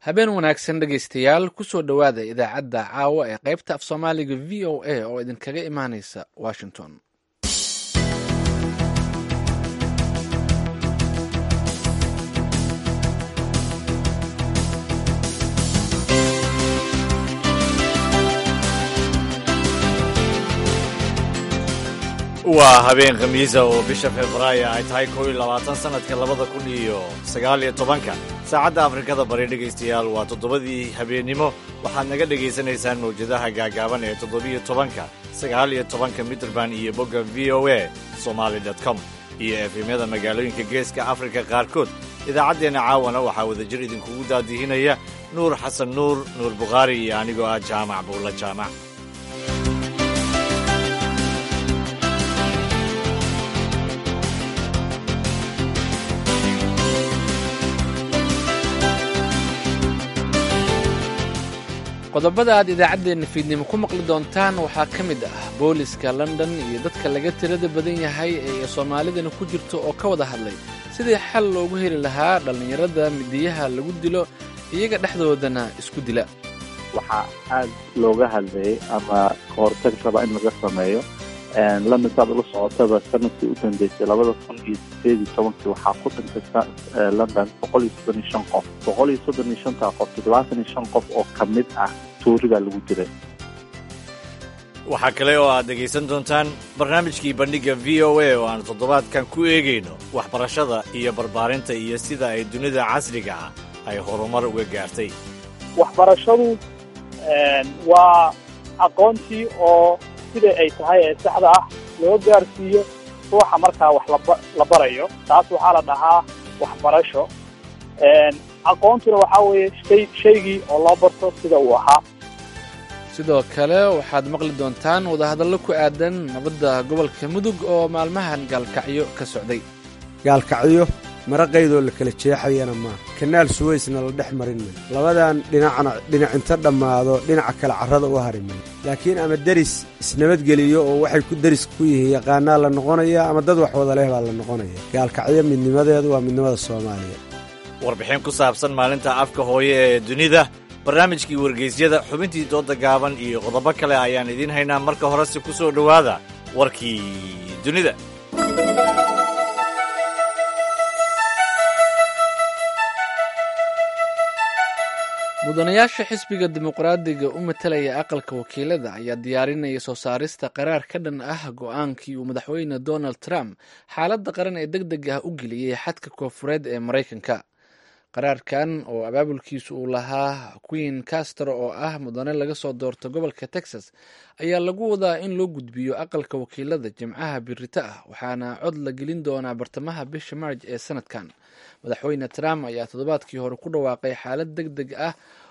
habeen wanaagsan dhegaystayaal kusoo dhowaada idaacadda caawa ee qaybta af soomaaliga v o a oo idinkaga imaanaysa washington waa habeen khamiisa oo bisha februaayo ay tahay koo iyo labaatan sannadka labada kun iyo sagaal iyo tobanka saacadda afrikada bari dhegaystayaal waa toddobadii habeennimo waxaad naga dhegaysanaysaan mawjadaha gaagaaban ee toddobiyo tobanka sagaal iyo tobanka mitrband iyo bogga v o a somaali com iyo efemyada magaalooyinka geeska afrika qaarkood idaacaddeenna caawana waxaa wadajir idinkugu daadihinaya nuur xasan nuur nuur bukhaari iyo anigoo ah jaamac buulla jaamac qodobada aad idaacaddeenna fiidnimo ku maqli doontaan waxaa ka mid ah booliska london iyo dadka laga tirada badan yahay ee soomaalidana ku jirto oo ka wada hadlay sidii xal loogu heli lahaa dhallinyarada midiyaha lagu dilo iyaga dhexdoodana isku dila waxaa aad looga hadlayay ama kahortag raba in laga sameeyo london saad ula socotaba sanadkii u dambeysay labada kun iyo sideed iyo tobankii waxaa ku dhintay london boqol iyo soddon iyo shan qof boqol iyo soddon iyo shantaa qof toddobaatan iyo shan qof oo ka mid ah tuurigaa lagu dilay waxaa kale oo aad dhegaysan doontaan barnaamijkii bandhigga v o a oo aan toddobaadkan ku eegayno waxbarashada iyo barbaarinta iyo sida ay dunida casriga ah ay horumar uga gaartay waxbarashadu waa aqoontii oo sida ay tahay ee saxda ah loo gaarsiiyo ruuxa markaa wax la barayo taas waxaa la dhahaa waxbarasho aqoontuna waxaa weeye shay shaygii oo loo barto sida uu ahaa sidoo kale waxaad maqli doontaan wadahadallo ku aadan nabadda gobolka mudug oo maalmahan gaalkacyo ka socday gaalkacyo maraqaydoo la kala jeexayana maa kanaal suweysna la dhex marin may labadan dhinacna dhinacinta dhammaado dhinaca kale carrada u hari may laakiin ama deris isnabadgeliyo oo waxay ku deris ku yihiin yaqaanaa la noqonaya ama dad wax wada leh baa la noqonaya gaalkacyo midnimadeedu waa midnimada soomaaliya warbixin ku saabsan maalinta afka hooye ee dunida barnaamijkii wargeysyada xubintii dooda gaaban iyo qodobo kale ayaan idiin haynaa marka horese ku soo dhowaada warkii dunida mudanayaasha xisbiga dimuqraadiga u matalaya aqalka wakiilada ayaa diyaarinaya soo saarista qaraar ka dhan ah go-aankii uu madaxweyne donald trump xaaladda qaran ee deg deg ah u geliyey xadka koofureed ee maraykanka qaraarkan oo abaabulkiisu uu lahaa queen castro oo ah mudane laga soo doorto gobolka texas ayaa lagu wadaa in loo gudbiyo aqalka wakiilada jimcaha birito ah waxaana cod la gelin doonaa bartamaha bisha marj ee sanadkan madaxweyne trump ayaa toddobaadkii hore ku dhawaaqay xaalad deg deg ah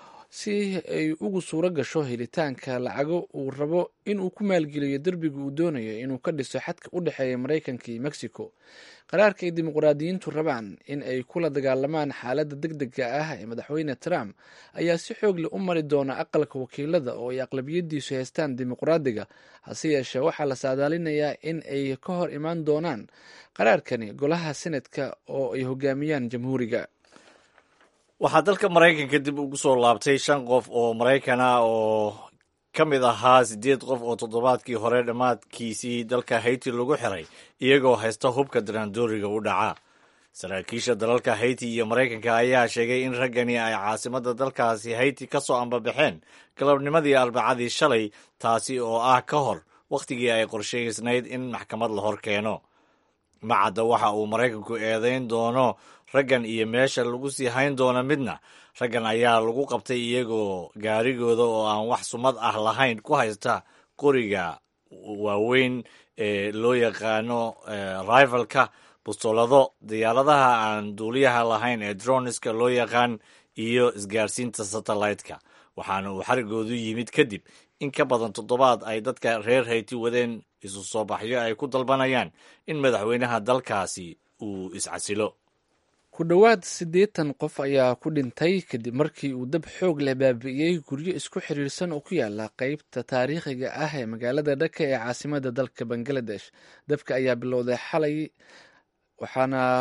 si ay ugu suuro gasho helitaanka lacago uu rabo inuu ku maalgeliyo derbiga uu doonayo inuu ka dhiso xadka u dhexeeya maraykanka iyo mexico qaraarka ay dimuqraadiyiintu rabaan in ay kula dagaalamaan xaaladda deg dega ah ee madaxweyne trump ayaa si xoog leh u mari doona aqalka wakiilada oo ay aqlabiyadiisu haystaan dimuqraadiga hase yeeshee waxaa la saadaalinayaa in ay ka hor imaan doonaan qaraarkani golaha senatka oo ay hogaamiyaan jamhuuriga waxaa dalka maraykanka dib ugu soo laabtay shan qof oo maraykan ah oo ka mid ahaa siddeed qof oo toddobaadkii hore dhammaadkiisii dalka hayti lagu xiray iyagoo haysta hubka daraandooriga u dhaca saraakiisha dalalka hayti iyo maraykanka ayaa sheegay in raggani ay caasimadda dalkaasi hayti ka soo ambabaxeen galabnimadii arbacadii shalay taasi oo ah ka hor wakhtigii ay qorshaysnayd in maxkamad la hor keeno macadda waxa uu maraykanku eedayn doono raggan iyo meesha lagu sii hayn doono midna raggan ayaa lagu qabtay iyagoo gaarigooda oo aan wax sumad ah lahayn ku haysta qoriga waaweyn ee loo yaqaano rivalka bustoolado diyaaradaha aan duuliyaha lahayn ee droniska loo yaqaan iyo isgaarsiinta satellite-ka waxaana uu xarigoodu yimid kadib in ka badan toddobaad ay dadka reer hayti wadeen isu soo baxyo ay ku dalbanayaan in madaxweynaha dalkaasi uu iscasilo ku dhowaad siddeetan qof ayaa ku dhintay kadib markii uu dab xoog leh baabi'iyey guryo isku xiriirsan oo ku yaala qeybta taariikhiga ah ee magaalada dhaka ee caasimada dalka bangaladesh dabka ayaa bilowday xalay waxaana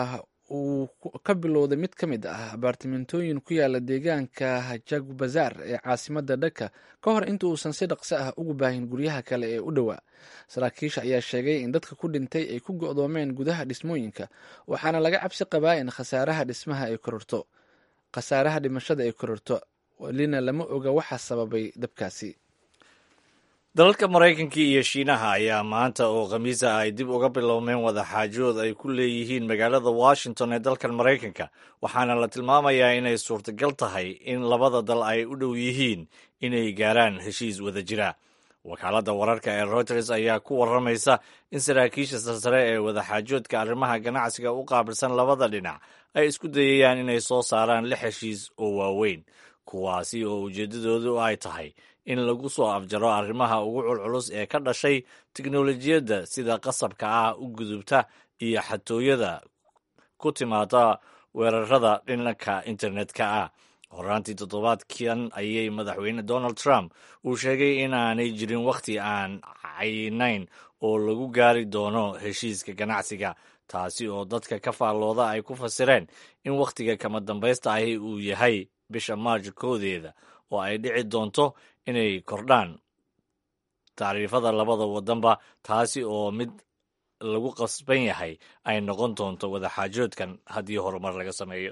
uu ka bilowday mid ka mid ah abaartimentooyin ku yaala deegaanka jagbazaar ee caasimada dhaka ka hor inta uusan si dhaqso ah ugu baahin guryaha kale ee u dhowaa saraakiisha ayaa sheegay in dadka ku dhintay ay ku go'doomeen gudaha dhismooyinka waxaana laga cabsi qabaa in khasaaraha dhismaha ay kororto khasaaraha dhimashada ay kororto welina lama oga waxa sababay dabkaasi dalalka maraykanka iyo shiinaha ayaa maanta oo khamiisa ay dib uga bilowmeen wadaxaajood ay ku leeyihiin magaalada washington ee dalkan maraykanka waxaana la tilmaamayaa inay suurtagal tahay in labada dal ay u dhow yihiin inay gaaraan heshiis wada jira wakaaladda wararka ee reuters ayaa ku warramaysa in saraakiisha sarsare ee wadaxaajoodka arrimaha ganacsiga u qaabilsan labada dhinac ay isku dayayaan inay soo saaraan lix heshiis oo waaweyn kuwaasi oo ujeeddadoodu ay tahay in lagu soo afjaro arrimaha ugu culculus ee ka dhashay tiknolojiyadda sida qasabka ah u gudubta iyo xatooyada ku timaada weerarada dhinanka internetka ah horaantii toddobaadkan ayay madaxweyne donald trump uu sheegay inaanay jirin wakhti aan caynayn oo lagu gaari doono heshiiska ganacsiga taasi oo dadka ka faallooda ay ku fasireen in wakhtiga kama dambaysta ahi uu yahay bisha maarj koodeeda oo ay dhici doonto inay kordhaan tacriifada labada waddanba taasi oo mid lagu qasban yahay ay noqon doonto wadaxaajoodkan haddii horumar laga sameeyo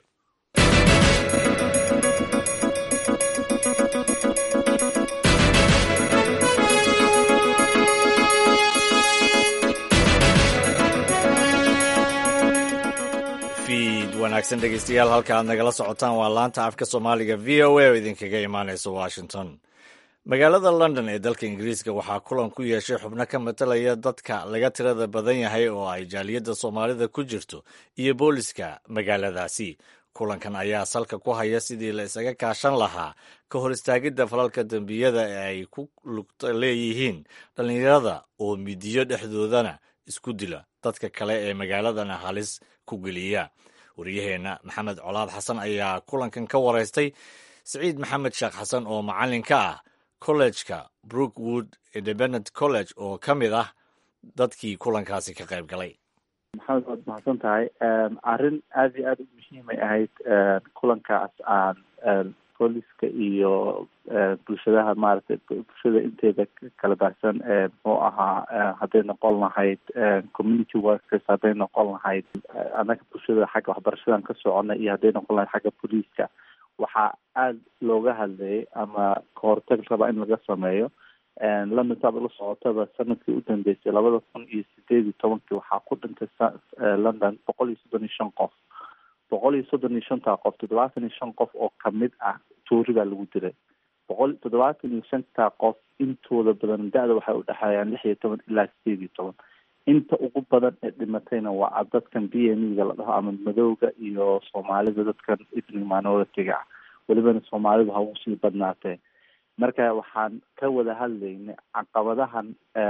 fiid wanaagsan dhegeystayaal halka aad nagala socotaan waa laanta afka soomaaliga v o a oo idinkaga imaanaysa washington magaalada london ee dalka ingiriiska waxaa kulan ku yeeshay xubno ka matalaya dadka laga tirada badan yahay oo ay jaaliyadda soomaalida ku jirto iyo booliska magaaladaasi kulankan ayaa salka ku haya sidii la isaga kaashan lahaa ka hor istaagidda falalka dembiyada ee ay ku lugta leeyihiin dhallinyarada oo midiyo dhexdoodana isku dila dadka kale ee magaaladana halis ku geliya waryaheenna maxamed colaad xasan ayaa kulankan ka waraystay siciid maxamed sheekh xasan oo macallin ka ah kollejka brookwood independent college oo ka mid ah dadkii kulankaasi ka qayb galay maxamed waad mahadsan tahay arrin aada iyo aada u muhiimay ahayd kulankaas aan booliska iyo bulshadaha maaragtay bulshada inteeda kala baahsan muxuu ahaa hadday noqon lahayd community workers hadday noqon lahayd annaga bulshada xagga waxbarashadan ka socona iyo hadday noqon lahayd xagga booliiska waxaa aada looga hadlayay ama kahortag raba in laga sameeyo london saad ula socotaba sanadkii u dambeysay labada kun iyo sideed iyo tobankii waxaa ku dhintay london boqol iyo soddon iyo shan qof boqol iyo soddon iyo shantaa qof toddobaatan iyo shan qof oo kamid ah toori baa lagu dilay boqol toddobaatan iyo shantaa qof intooda badan da-da waxay udhexeeyaan lix iyo toban ilaa sideed iyo toban inta ugu badan ee dhimatayna waa dadkan b m ga la dhaho ama madowga iyo soomaalida dadkan ethnic minority-ga ah welibana soomaalidu ha ugu sii badnaatee marka waxaan ka wada hadlaynay caqabadahan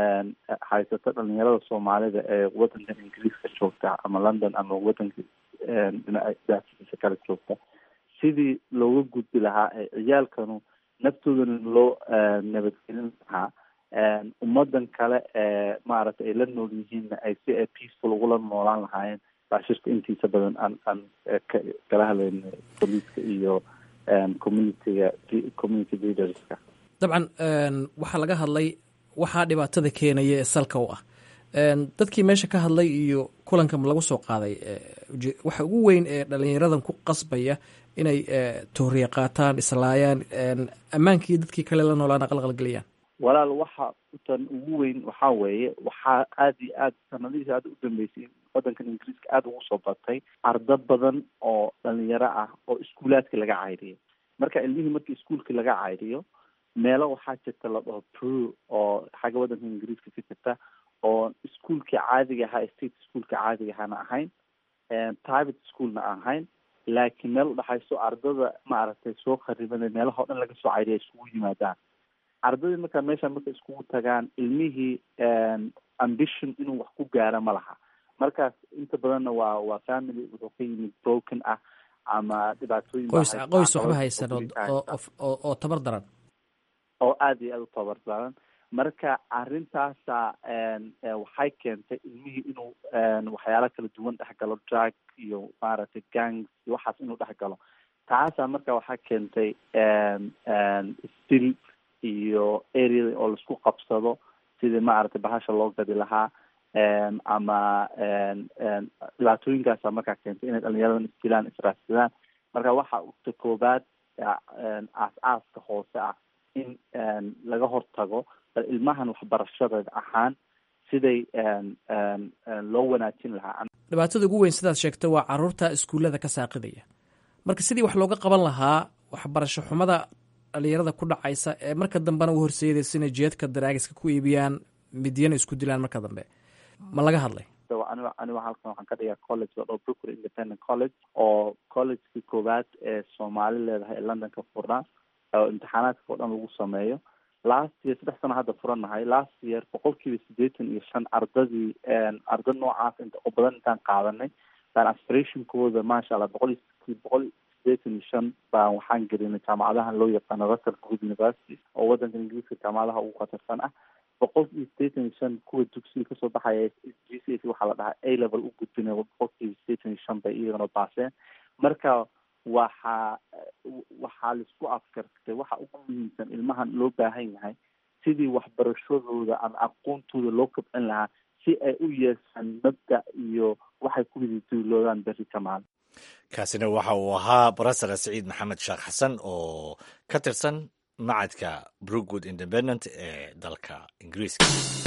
haysata dhalinyarada soomaalida ee wadankan ingiriiska joogta ama london ama wadanka dhinaciisa kale joogta sidii looga gudbi lahaa ee ciyaalkanu naftoodana loo nabadgelin lahaa ummadan kale ee maaragtay ay la nool yihiinna ay si ay peaceful ugula noolaan lahaayeen baa shirka intiisa badan aan aan kala hadlayna booliiska iyo communityga community leaderska dabcan waxaa laga hadlay waxaa dhibaatada keenaya ee salka u ah dadkii meesha ka hadlay iyo kulanka lagu soo qaaday waxa ugu weyn ee dhalinyaradan ku qasbaya inay tooriya qaataan islaayaan ammaankii dadkii kale la noolaana qalqalgeliyaan walaal waxa tan ugu weyn waxaa weeye waxaa aada iyo aad sanadihiisa aada u dambeysay wadankan ingiriiska aada ugu soo batay ardo badan oo dhalinyaro ah oo iskuulaadka laga cayriyo marka ilmihii markii iskuulka laga cayriyo meelo waxaa jirta la dhaho pro oo xagga wadanka ingiriiska ka jirta oo iskuolkii caadiga ahaa state schoolka caadiga ahaana ahayn private schoolna ahayn laakiin meel udhexayso ardada maaragtay soo kharibana meelaha o dhan laga soo cayriya iskugu yimaadaan ardadii markaa meesha marka iskugu tagaan ilmihii ambition inuu wax ku gaaro ma laha markaas inta badanna waa waa family wuxuu ka yimid broken ah ama dhibaatooyin qoys qoys waxba haysan oo oo tabar daran oo aada iyo aada u tabar daran marka arrintaasa waxay keentay ilmihii inuu waxyaalo kala duwan dhex galo drug iyo maaragtay gangs iyo waxaas inuu dhex galo taasaa marka waxaa keentay stil iyo area oo laisku qabsado sidii maaragtay bahasha loo gadi lahaa ama dhibaatooyinkaasa markaa keentay inay dhalinyaradan isdilaan israadsadaan marka waxa ta koobaad aas-aaska hoose ah in laga hortago bal ilmahan waxbarashada ahaan siday loo wanaajin lahaa dhibaatada ugu weyn sidaad sheegtay waa caruurta iskuullada ka saaqidaya marka sidii wax looga qaban lahaa waxbarasho xumada dhalinyarada ku dhacaysa ee marka dambena u horseedaysa inay jeedka daraagiska ku iibiyaan midyana isku dilaan marka dambe ma laga hadlay aniga aniga halkan waxaan ka dhigaa college oo brooklyn independent college oo collegekii koowaad ee soomaali leedahay ee london ka furnaa oo imtixaanaadka oo dhan lagu sameeyo last year saddex sano hadda furanahay last year boqol kiiba siddeetan iyo shan ardadii arda noocaas inta oo badan intaan qaadanay baan aspirationkooda maasha allah boqol iyo boqol sideetan iyo shan baan waxaan gelinay jaamacadahan loo yaqaano russell good university oo wadanka ingiriiska jaamacadaha ugu khatarsan ah boqol iyo sideetan iyo shan kuwa dugsiga kasoo baxaya g c s waxaa la dhahaa a level u gudbinay boqol kiiba sideetan iyo shan bay iyagana baaseen marka waxaa waxaa laisku afkartay waxa ugu muhiimsan ilmahan loo baahan yahay sidii waxbarashadooda ama aqoontooda loo kobcin lahaa si ay u yeeshaan mabda iyo waxay ku hididuuloodaan berri kamaal kaasina waxa uu ahaa barasara siciid maxamed sheekh xasan oo ka tirsan macadka brookwood independent ee dalka ingiriiska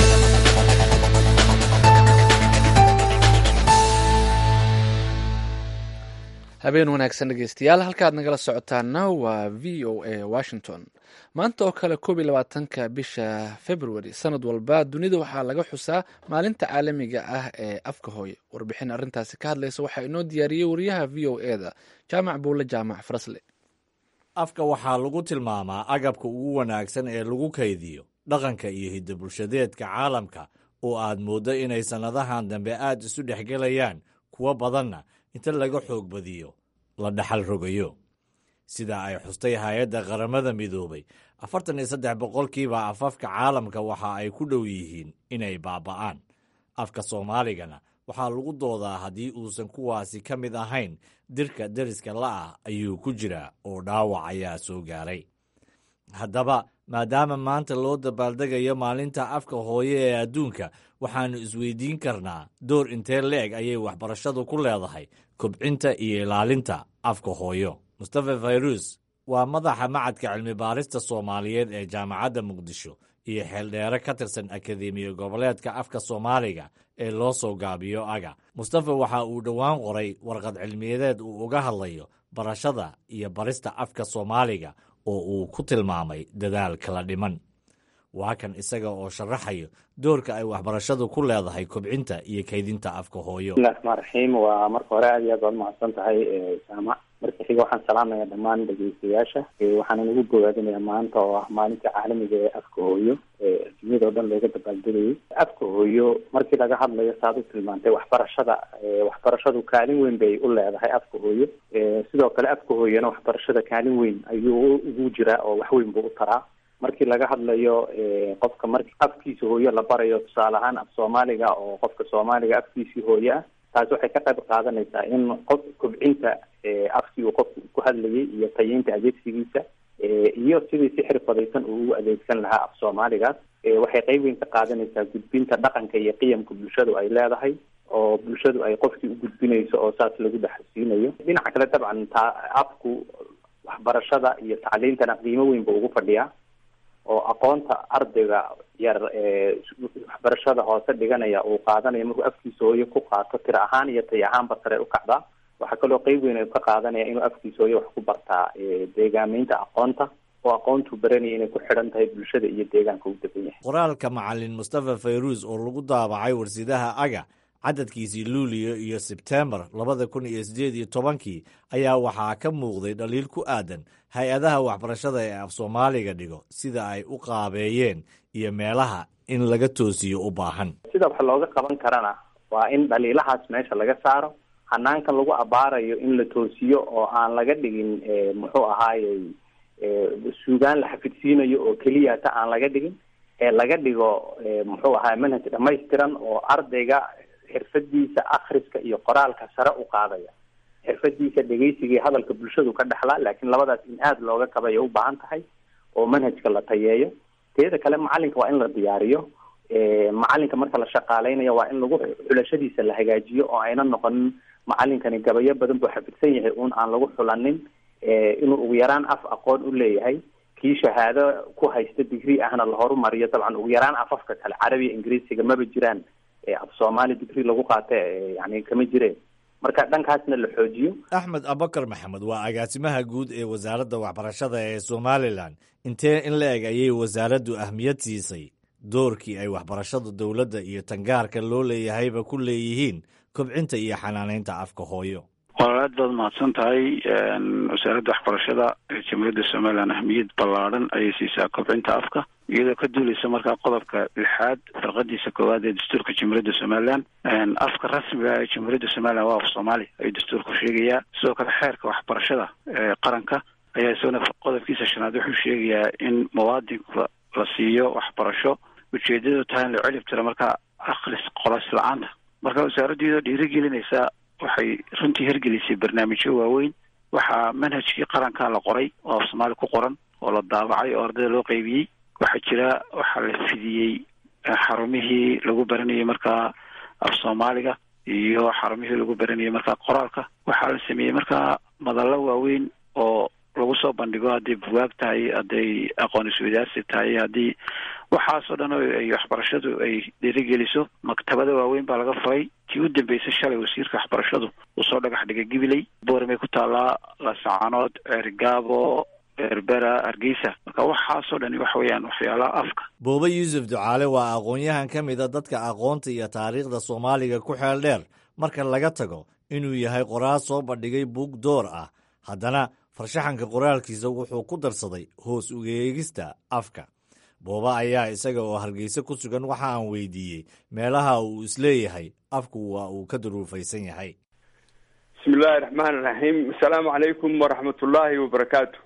habeen wanaagsan dhegeystayaal halkaad nagala socotaana waa v o a washington maanta oo kale koob iyo labaatanka bisha february sanad walba dunida waxaa laga xusaa maalinta caalamiga ah ee afka hooye warbixin arrintaasi ka hadlaysa waxaa inoo diyaariyey wariyaha v o e da jaamac buule jaamac farasle afka waxaa lagu tilmaamaa agabka ugu wanaagsan ee lagu kaydiyo dhaqanka iyo hidda bulshadeedka caalamka oo aad mooddo inay sannadahan dambe aad isu dhexgelayaan kuwo badanna inta laga xoog badiyo la dhaxal rogayo sida ay xustay hay-adda qaramada midoobay afartan iyo saddex boqolkiiba afafka caalamka waxa ay ku dhow yihiin inay baaba'aan afka soomaaligana waxaa lagu doodaa haddii uusan kuwaasi ka mid ahayn dirka deriska la'ah ayuu ku jiraa oo dhaawac ayaa soo gaaray haddaba maadaama maanta loo dabaaldegayo maalinta afka hooye ee adduunka waxaannu isweydiin karnaa door intee leeg ayay waxbarashadu ku leedahay kobcinta iyo ilaalinta afka hooyo mustafa fayrus waa madaxa macadka cilmi baarista soomaaliyeed ee jaamacadda muqdisho iyo xeeldheere ka tirsan akademiya goboleedka afka soomaaliga ee loo soo gaabiyo aga mustafa waxa uu dhowaan qoray warqad cilmiyadeed uu uga hadlayo barashada iyo barista afka soomaaliga oo uu ku tilmaamay dadaal kala dhiman waa kan isaga oo sharaxayo doorka ay waxbarashadu ku leedahay kobcinta iyo kaydinta afka hooyo bismillahi raxmaan raxiim waa marka hore aad iyo aad baad mahadsan tahay jaamac marka xiga waxaan salaamaya dhammaan dhegeystayaasha waxaana nagu bogaadinaya maanta oo ah maalinta caalamiga ee afka hooyo adduunyada oo dhan looga dabaaldegayay afka hooyo markii laga hadlayo saad u tilmaantay waxbarashada waxbarashadu kaalin weyn bay u leedahay afka hooyo sidoo kale afka hooyona waxbarashada kaalin weyn ayuu ugu jiraa oo wax weyn buu u taraa markii laga hadlayo qofka marki afkiisa hooyo la barayo tusaale ahaan af soomaaliga oo qofka soomaaliga afkiisii hooyo ah taasi waxay ka qayb qaadanaysaa in qof kobcinta afkii uu qofku ku hadlayay iyo tayeynta adeegsigiisa iyo sidii si xirfadaysan uu u adeegsan lahaa af soomaaligaas waxay qeyb weyn ka qaadanaysaa gudbinta dhaqanka iyo qiyamka bulshadu ay leedahay oo bulshadu ay qofkii u gudbinayso oo saas lagu dhaxasiinayo dhinaca kale dabcan taa afku waxbarashada iyo tacliintana qiimo weyn buu ugu fadhiyaa oo aqoonta ardayga yar ee waxbarashada hoose dhiganaya uu qaadanayo markuu afkiisa hooyo ku qaato tiro ahaan iyo tay ahaanba sare u kacdaa waxaa kaloo qeyb weyn ay ka qaadanaya inuu afkiisa hooyo wax ku bartaa deegaameynta aqoonta oo aqoontuu baranaya inay ku xidhan tahay bulshada iyo deegaanka u degan yahay qoraalka macalin mustafa fayruus oo lagu daabacay warsidaha aga cadadkiisii luuliyo iyo sebtembar labada kun iyo siddeed iyo tobankii ayaa waxaa ka muuqday dhaliil ku aadan hay-adaha waxbarashada ee af soomaaliga dhigo sida ay u qaabeeyeen iyo meelaha in laga toosiyo u baahan sida wax looga qaban karana waa in dhaliilahaas meesha laga saaro hanaanka lagu abaarayo in la toosiyo oo aan laga dhigin muxuu ahaayey suugaan la xafidsiinayo oo keliya ta aan laga dhigin ee laga dhigo muxuu ahaay manhaj dhamaystiran oo ardayga xirfadiisa akhriska iyo qoraalka sare u qaadaya xirfadiisa dhegeysiga iyo hadalka bulshadu ka dhexlaa laakiin labadaas in aada looga kabaya u baahan tahay oo manhajka la tayeeyo teeda kale macalinka waa in la diyaariyo macalinka marka la shaqaaleynayo waa in lagu xulashadiisa la hagaajiyo oo ayna noqonin macalinkani gabayo badan buu xafidsan yahay uun aan lagu xulanin inuu ugu yaraan af aqoon u leeyahay kii shahaado ku haysta digri ahna la horumariyo dabcan ugu yaraan afafka kale carabiya ingiriisiga maba jiraan af soomaali digri lagu qaata yani kama jireen marka dhankaasna la xoojiyo axmed abakar maxamed waa agaasimaha guud ee wasaaradda waxbarashada ee somalilan intee in la eg ayay wasaaraddu ahmiyad siisay doorkii ay waxbarashada dowladda iyo tangaarka loo leeyahayba ku leeyihiin kobcinta iyo xanaaneynta afka hooyo walaal aad baad mahadsan tahay wasaaradda waxbarashada ee jamhuuriyadda somalilan ahmiyad ballaadhan ayay siisaa kobcinta afka iyadoo ka duuleysa markaa qodobka lixaad farqadiisa koowaad ee dastuurka jamhuuriyadda somalilan afka rasmiga ee jamhuuriyadda somalilan waa af soomaali ayuu dastuurku sheegayaa sidoo kale xeerka waxbarashada ee qaranka ayaa isagona qodobkiisa shanaad wuxuu sheegayaa in muwaadinka la siiyo waxbarasho ujeedadu tahay in la celib tiro markaa akhris qoras la-aanta marka wasaaraddu iyadoo dhiirigelinaysa waxay runtii hirgelisay barnaamijyo waaweyn waxaa manhajkii qaranka la qoray oo af soomaali ku qoran oo la daabacay oo ardayda loo qeybiyey waxaa jira waxaa la fidiyey xarumihii lagu baranayay markaa af soomaaliga iyo xarumihii lagu baranayay markaa qoraalka waxaa la sameeyey markaa madallo waaweyn oo lagu soo bandhigo hadday buwaag tahay hadday aqoon iswadaarsi tahay haddii waxaasoo dhan ay waxbarashadu ay dhiirigeliso maktabada waaweyn baa laga furay tii u dambeysay shalay wasiirka waxbarashadu uu soo dhagax dhigay gibiley boormay ku taallaa laasacanood ceergaabo berbera hargeysa marka waxaasoo dhani waxa weeyaan waxyaalaha afka boobe yuusuf ducaale waa aqoon-yahan ka mid a dadka aqoonta iyo taariikhda soomaaliga ku xeel dheer marka laga tago inuu yahay qoraal soo bandhigay buug door ah haddana farshaxanka qoraalkiisa wuxuu ku darsaday hoos ugeegista afka booba ayaa isaga oo hargeysa ku sugan waxa aan weydiiyey meelaha uu isleeyahay afku waa uu ka duruufaysan yahay bismillahi raxmaan raxiim asalaamu calaykum waraxmatullaahi wabarakaatu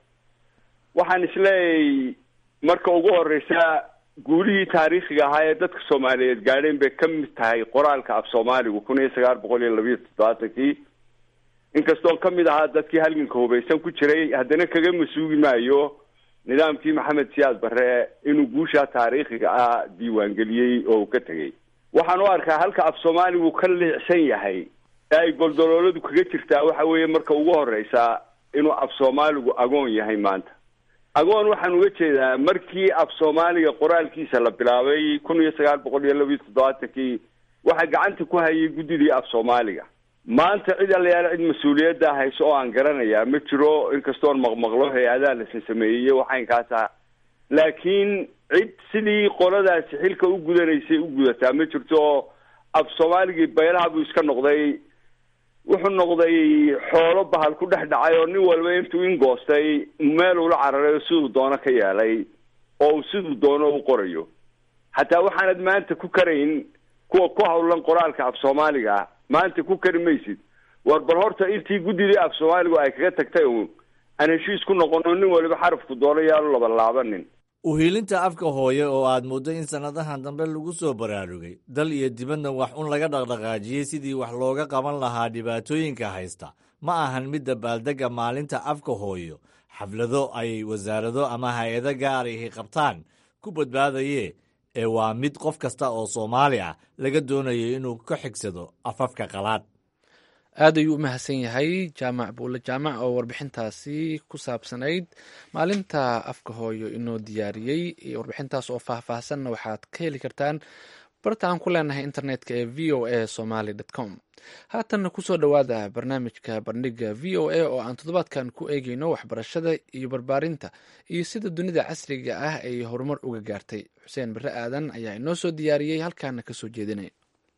waxaan isleeyahay marka ugu horeysa guulihii taariikhiga ahaa ee dadka soomaaliyeed gaadheen bay ka mid tahay qoraalka af soomaaligu kun iyo sagaal boqol iyo labiyo toddobaatankii inkastoon ka mid ahaa dadkii halganka hubaysan ku jiray haddana kaga masuugi maayo nidaamkii maxamed siyaad barre inuu guushaa taariikhiga ah diiwaangeliyey oo uu ka tegey waxaan u arkaa halka af soomaaligu ka liicsan yahay ee ay goldolooladu kaga jirtaa waxa weeye marka ugu horeysa inuu af soomaaligu agoon yahay maanta agoon waxaan uga jeedaa markii af soomaaliga qoraalkiisa la bilaabay kun iyo sagaal boqol iyo labiyo toddobaatankii waxaa gacanta ku hayay guddidii af soomaaliga maanta cid allayaala cid mas-uuliyadda hayso oo aan garanayaa ma jiro inkastoon maqmaqlo hay-adaha lasa sameeyey waxaynkaas ah laakiin cid sidii qoladaasi xilka u gudanaysay u gudataa ma jirto af soomaaligii baylaha buu iska noqday wuxuu noqday xoolo bahal ku dhex dhacay oo nin walba intuu ingoostay meel ula cararay oo siduu doono ka yeelay oo uu siduu doono u qorayo hataa waxaanad maanta ku karayn kuwa ku hawlan qoraalka af soomaaliga maanta ku kari maysid war bal horta intii guddidii af soomaaligu ay kaga tagtay uun aan heshiis ku noqono nin waliba xarafku doono yaanu labalaabanin uhiilinta afka hooye oo aad mooddo in sannadahan dambe lagu soo baraarugay dal iyo dibadna wax un laga dhaqdhaqaajiyey sidii wax looga qaban lahaa dhibaatooyinka haysta ma ahan midda baaldegga maalinta afka hooyo xaflado ay wasaarado ama hay-ado gaarihi qabtaan ku badbaadaye ee waa mid qof kasta oo soomaali ah laga doonayo inuu ka xigsado afafka qalaad aad ayuu u mahadsan yahay jaamac buule jaamac oo warbixintaasi ku saabsanayd maalinta afka hooyo inoo diyaariyey warbixintaas oo faahfaahsanna waxaad ka heli kartaan barta aan ku leenahay internetka ee v o a somaly com haatanna kusoo dhowaada barnaamijka bandhiga v o a oo aan toddobaadkan ku eegeyno waxbarashada iyo barbaarinta iyo sida dunida casriga ah ay horumar uga gaartay xuseen bare aadan ayaa inoo soo diyaariyey halkaana kasoo jeedinaya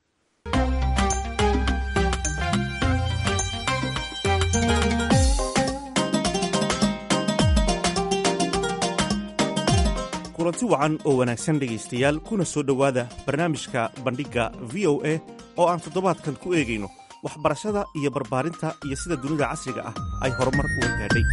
kulanti wacan oo wanaagsan dhegaystayaal kuna soo dhowaada barnaamijka bandhigga v o a oo aan toddobaadkan ku eegayno waxbarashada iyo barbaarinta iyo sida dunida casriga ah ay horumar uga gaadhay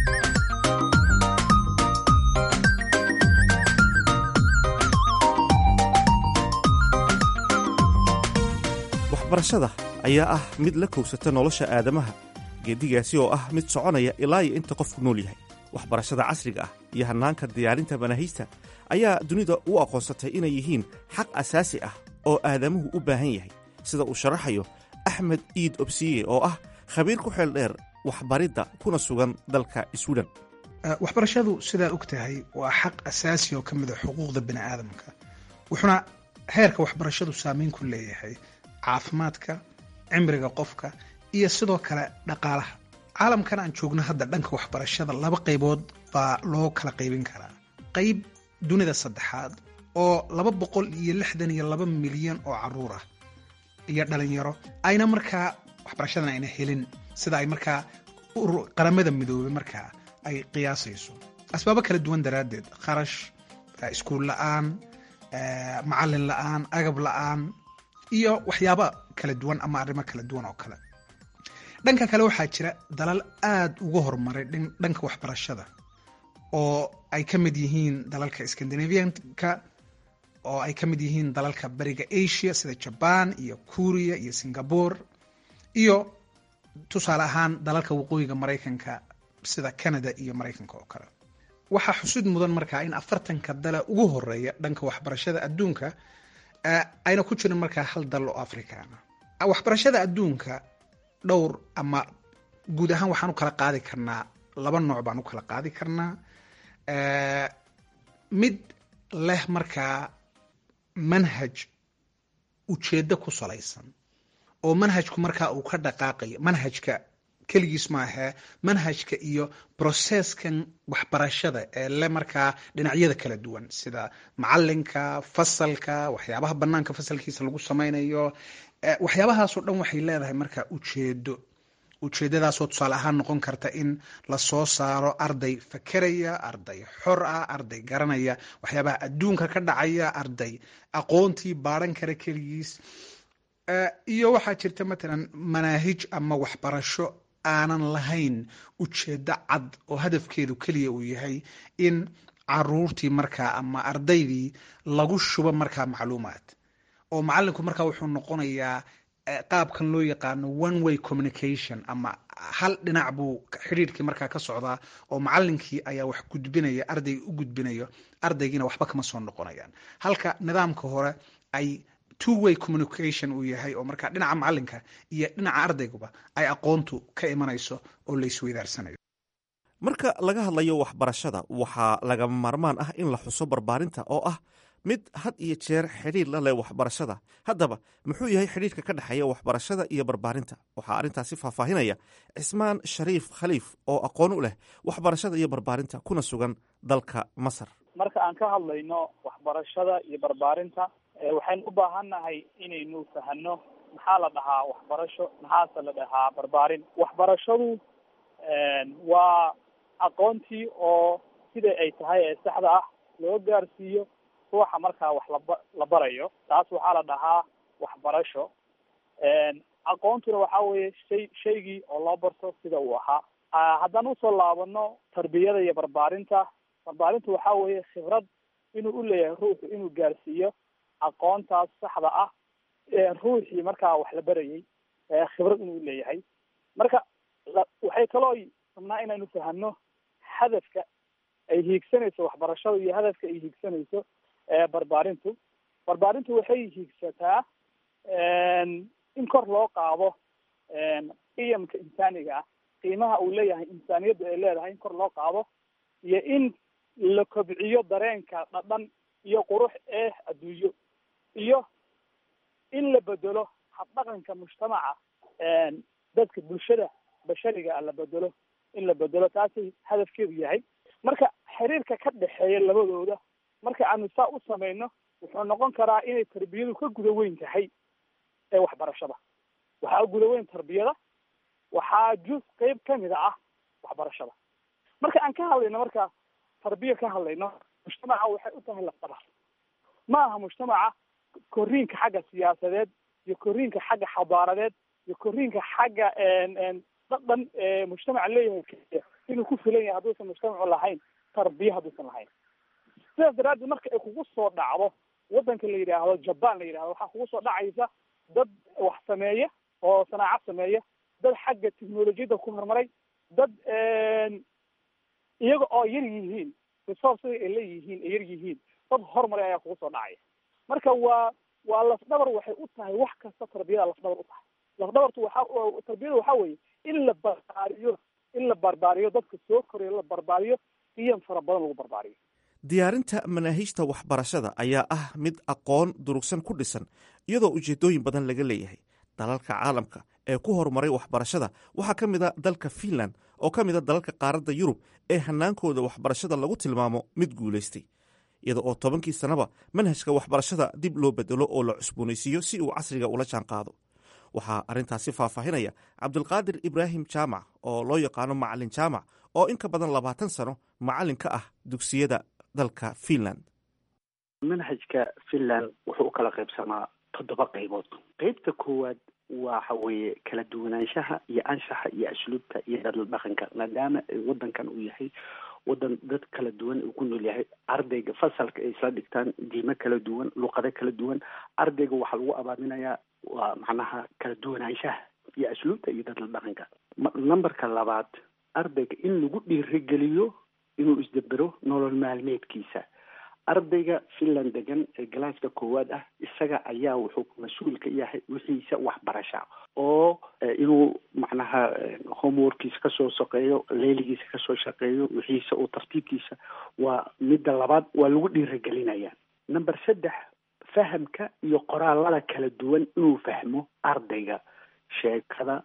waxbarashada ayaa ah mid la kowsata nolosha aadamaha geeddigaasi oo ah mid soconaya ilaa iyo inta qofku nool yahay waxbarashada casriga ah iyo hannaanka diyaarinta manaahiista ayaa dunida u aqoonsatay inay yihiin xaq asaasi ah oo aadamuhu u baahan yahay sida uu sharaxayo axmed iid obsiye oo ah khabiir ku xeel dheer waxbaridda kuna sugan dalka swiden waxbarashadu sidaa og tahay waa xaq asaasi oo ka mid a xuquuqda bini aadamka wuxuuna heerka waxbarashadu saameyn ku leeyahay caafimaadka cimriga qofka iyo sidoo kale dhaqaalaha caalamkan aan joogno hadda dhanka waxbarashada laba qaybood baa loo kala qaybin karaa qayb dunida saddexaad oo laba boqol iyo lixdan iyo laba milyan oo caruur ah iyo dhalinyaro ayna markaa waxbarashadan ayna helin sida ay markaa qaramada midoobay markaa ay qiyaasayso asbaabo kala duwan daraaddeed kharash iskuul la-aan macalin la-aan agab la-aan iyo waxyaaba kala duwan ama arrimo kala duwan oo kale dhanka kale waxaa jira dalal aada uga horumaray dhanka waxbarashada oo ay ka mid yihiin dalalka scandinavianka oo ay ka mid yihiin dalalka bariga asia sida jaban iyo kuuriya iyo singapore iyo tusaale ahaan dalalka waqooyiga maraykanka sida canada iyo maraykanka oo kale waxaa xusud mudan markaa in afartanka dala ugu horeeya dhanka waxbarashada adduunka ayna ku jirin markaa hal dal oo afrikaana waxbarashada adduunka dhowr ama guud ahaan waxaan u kala qaadi karnaa laba nooc baan u kala qaadi karnaa mid leh markaa manhaj ujeeddo ku salaysan oo manhajku markaa uu ka dhaqaaqayo manhajka keligiis maahee manhajka iyo broseskan waxbarashada ee le markaa dhinacyada kala duwan sida macalinka fasalka waxyaabaha banaanka fasalkiisa lagu samaynayo waxyaabahaasoo dhan waxay leedahay markaa ujeedo ujeedadaasoo tusaale ahaan noqon karta in lasoo saaro arday fakeraya arday xor ah arday garanaya waxyaabaha adduunka ka dhacaya arday aqoontii baadhan kara keligiis iyo waxaa jirta matalan manaahij ama waxbarasho aanan lahayn ujeedo cad oo hadafkeedu keliya uu yahay in caruurtii markaa ama ardaydii lagu shubo markaa macluumaad oo macalinku markaa wuxuu noqonayaa qaabkan loo yaqaano one way communication ama hal dhinac buu xidhiirkii markaa ka socdaa oo macalinkii ayaa wax gudbinaya ardayga u gudbinayo ardaygiina waxba kama soo noqonayaan halka nidaamka hore ay two way communication uu yahay oo markaa dhinaca macalinka iyo dhinaca ardayguba ay aqoontu ka imanayso oo la isweydaarsanayo marka laga hadlayo waxbarashada waxaa lagama maarmaan ah in la xuso barbaarinta oo ah mid had iyo jeer xidhiir la leh waxbarashada haddaba muxuu yahay xidhiirka ka dhexeeya waxbarashada iyo barbaarinta waxaa arrintaasi faahfaahinaya cismaan shariif khaliif oo aqoon u leh waxbarashada iyo barbaarinta kuna sugan dalka masar marka aan ka hadlayno waxbarashada iyo barbaarinta waxaynu u baahannahay inaynu fahano maxaa la dhahaa waxbarasho maxaase la dhahaa barbaarin waxbarashadu waa aqoontii oo sida ay tahay ee saxda ah loo gaarsiiyo ruuxa markaa wax laba la barayo taas waxaa la dhahaa waxbarasho aqoontuna waxa weeye shay shaygii oo loo barto sida uu ahaa haddaan usoo laabano tarbiyada iyo barbaarinta barbaarintu waxa weeye khibrad inuu u leeyahay ruuxu inuu gaarsiiyo aqoontaas saxda ah ruuxii markaa wax la barayay khibrad inuu leeyahay marka waxay kaloo rabnaa inaynu fahano hadafka ay hiigsanayso waxbarashada iyo hadafka ay hiigsanayso barbaarintu barbaarintu waxay hiigsataa in kor loo qaado qiyamka insaaniga ah qiimaha uu leeyahay insaaniyaddu ay leedahay in kor loo qaado iyo in la kobciyo dareenka dhadhan iyo qurux ee adduunyo iyo in la bedelo habdhaqanka mujtamaca dadka bulshada bashariga ah la bedelo in la bedelo taasay hadafkeedu yahay marka xiriirka ka dhexeeya labadooda marka aanu saa u samayno wuxuu noqon karaa inay tarbiyadu ka guda weyn tahay ee waxbarashada waxaa guda weyn tarbiyada waxaa juz qeyb kamida ah waxbarashada marka aan ka hadlayno marka tarbiya ka hadlayno mujtamaca waxay u tahay lafdabar ma aha mujtamaca koriinka xagga siyaasadeed iyo koriinka xagga xadaaradeed iyo koriinka xagga dhadhan mujtamaca leeyahay keliya inuu ku filan yahay hadduusan mujtamacu lahayn tarbiya hadduusan lahayn sidaas daraaddeed marka ay kugu soo dhacdo wadanka la yidhaahdo jaban la yidhahdo waxaa kugu soo dhacaysa dad wax sameeya oo sanaacad sameeya dad xagga technolojiyadda ku horumaray dad iyaga oo yar yihiin resourcega ay leeyihiin ay yar yihiin dad horumaray ayaa kugu soo dhacaya marka waa waa lafdhabar waxay u tahay wax kasta tarbiyada lafdhabar u tahay lafdhabartu waxa tarbiyada waxa weeye in la barbaariyo in la barbaariyo dadka soo korayo la barbaariyo qiyam fara badan lagu barbaariyo diyaarinta manaahiijta waxbarashada ayaa ah mid aqoon durugsan ku dhisan iyadoo ujeedooyin badan laga leeyahay dalalka caalamka ee ku horumaray waxbarashada waxaa ka mid a dalka fiinland oo ka mid a dalalka qaaradda yurub ee hanaankooda waxbarashada lagu tilmaamo mid guulaystay iyada oo tobankii sannaba manhajka waxbarashada dib loo bedelo oo la cusboonaysiiyo si uu casriga ula jaan qaado waxaa arrintaasi faahfaahinaya cabdulqaadir ibraahim jaamac oo loo yaqaano macalin jaamac oo in ka badan labaatan sano macalin ka ah dugsiyada dalka fiinland manhajka finland wuxuu u kala qaybsamaa toddoba qaybood qeybta koowaad waxa weeye kala duwanaanshaha iyo anshaxa iyo asluubta iyo dadla dhaqanka maadaama wadankan uu yahay wadan dad kala duwan uu ku nool yahay ardayga fasalka ay isla dhigtaan diimo kala duwan luqado kala duwan ardayga waxaa lagu abaaminayaa waa macnaha kala duwanaanshaha iyo asluubta iyo dadla dhaqanka numberka labaad ardayga in lagu dhiirigeliyo inuu isdabero nolol maalmeedkiisa ardayga finland degan ee galaaska koowaad ah isaga ayaa wuxuu mas-uul ka yahay wixiisa waxbarasha oo inuu macnaha homeworkiisa kasoo shaqeeyo leeligiisa kasoo shaqeeyo wixiisa oo tartiibkiisa waa midda labaad waa lagu dhiirigelinaya number saddex fahamka iyo qoraalada kala duwan inuu fahmo ardayga sheekada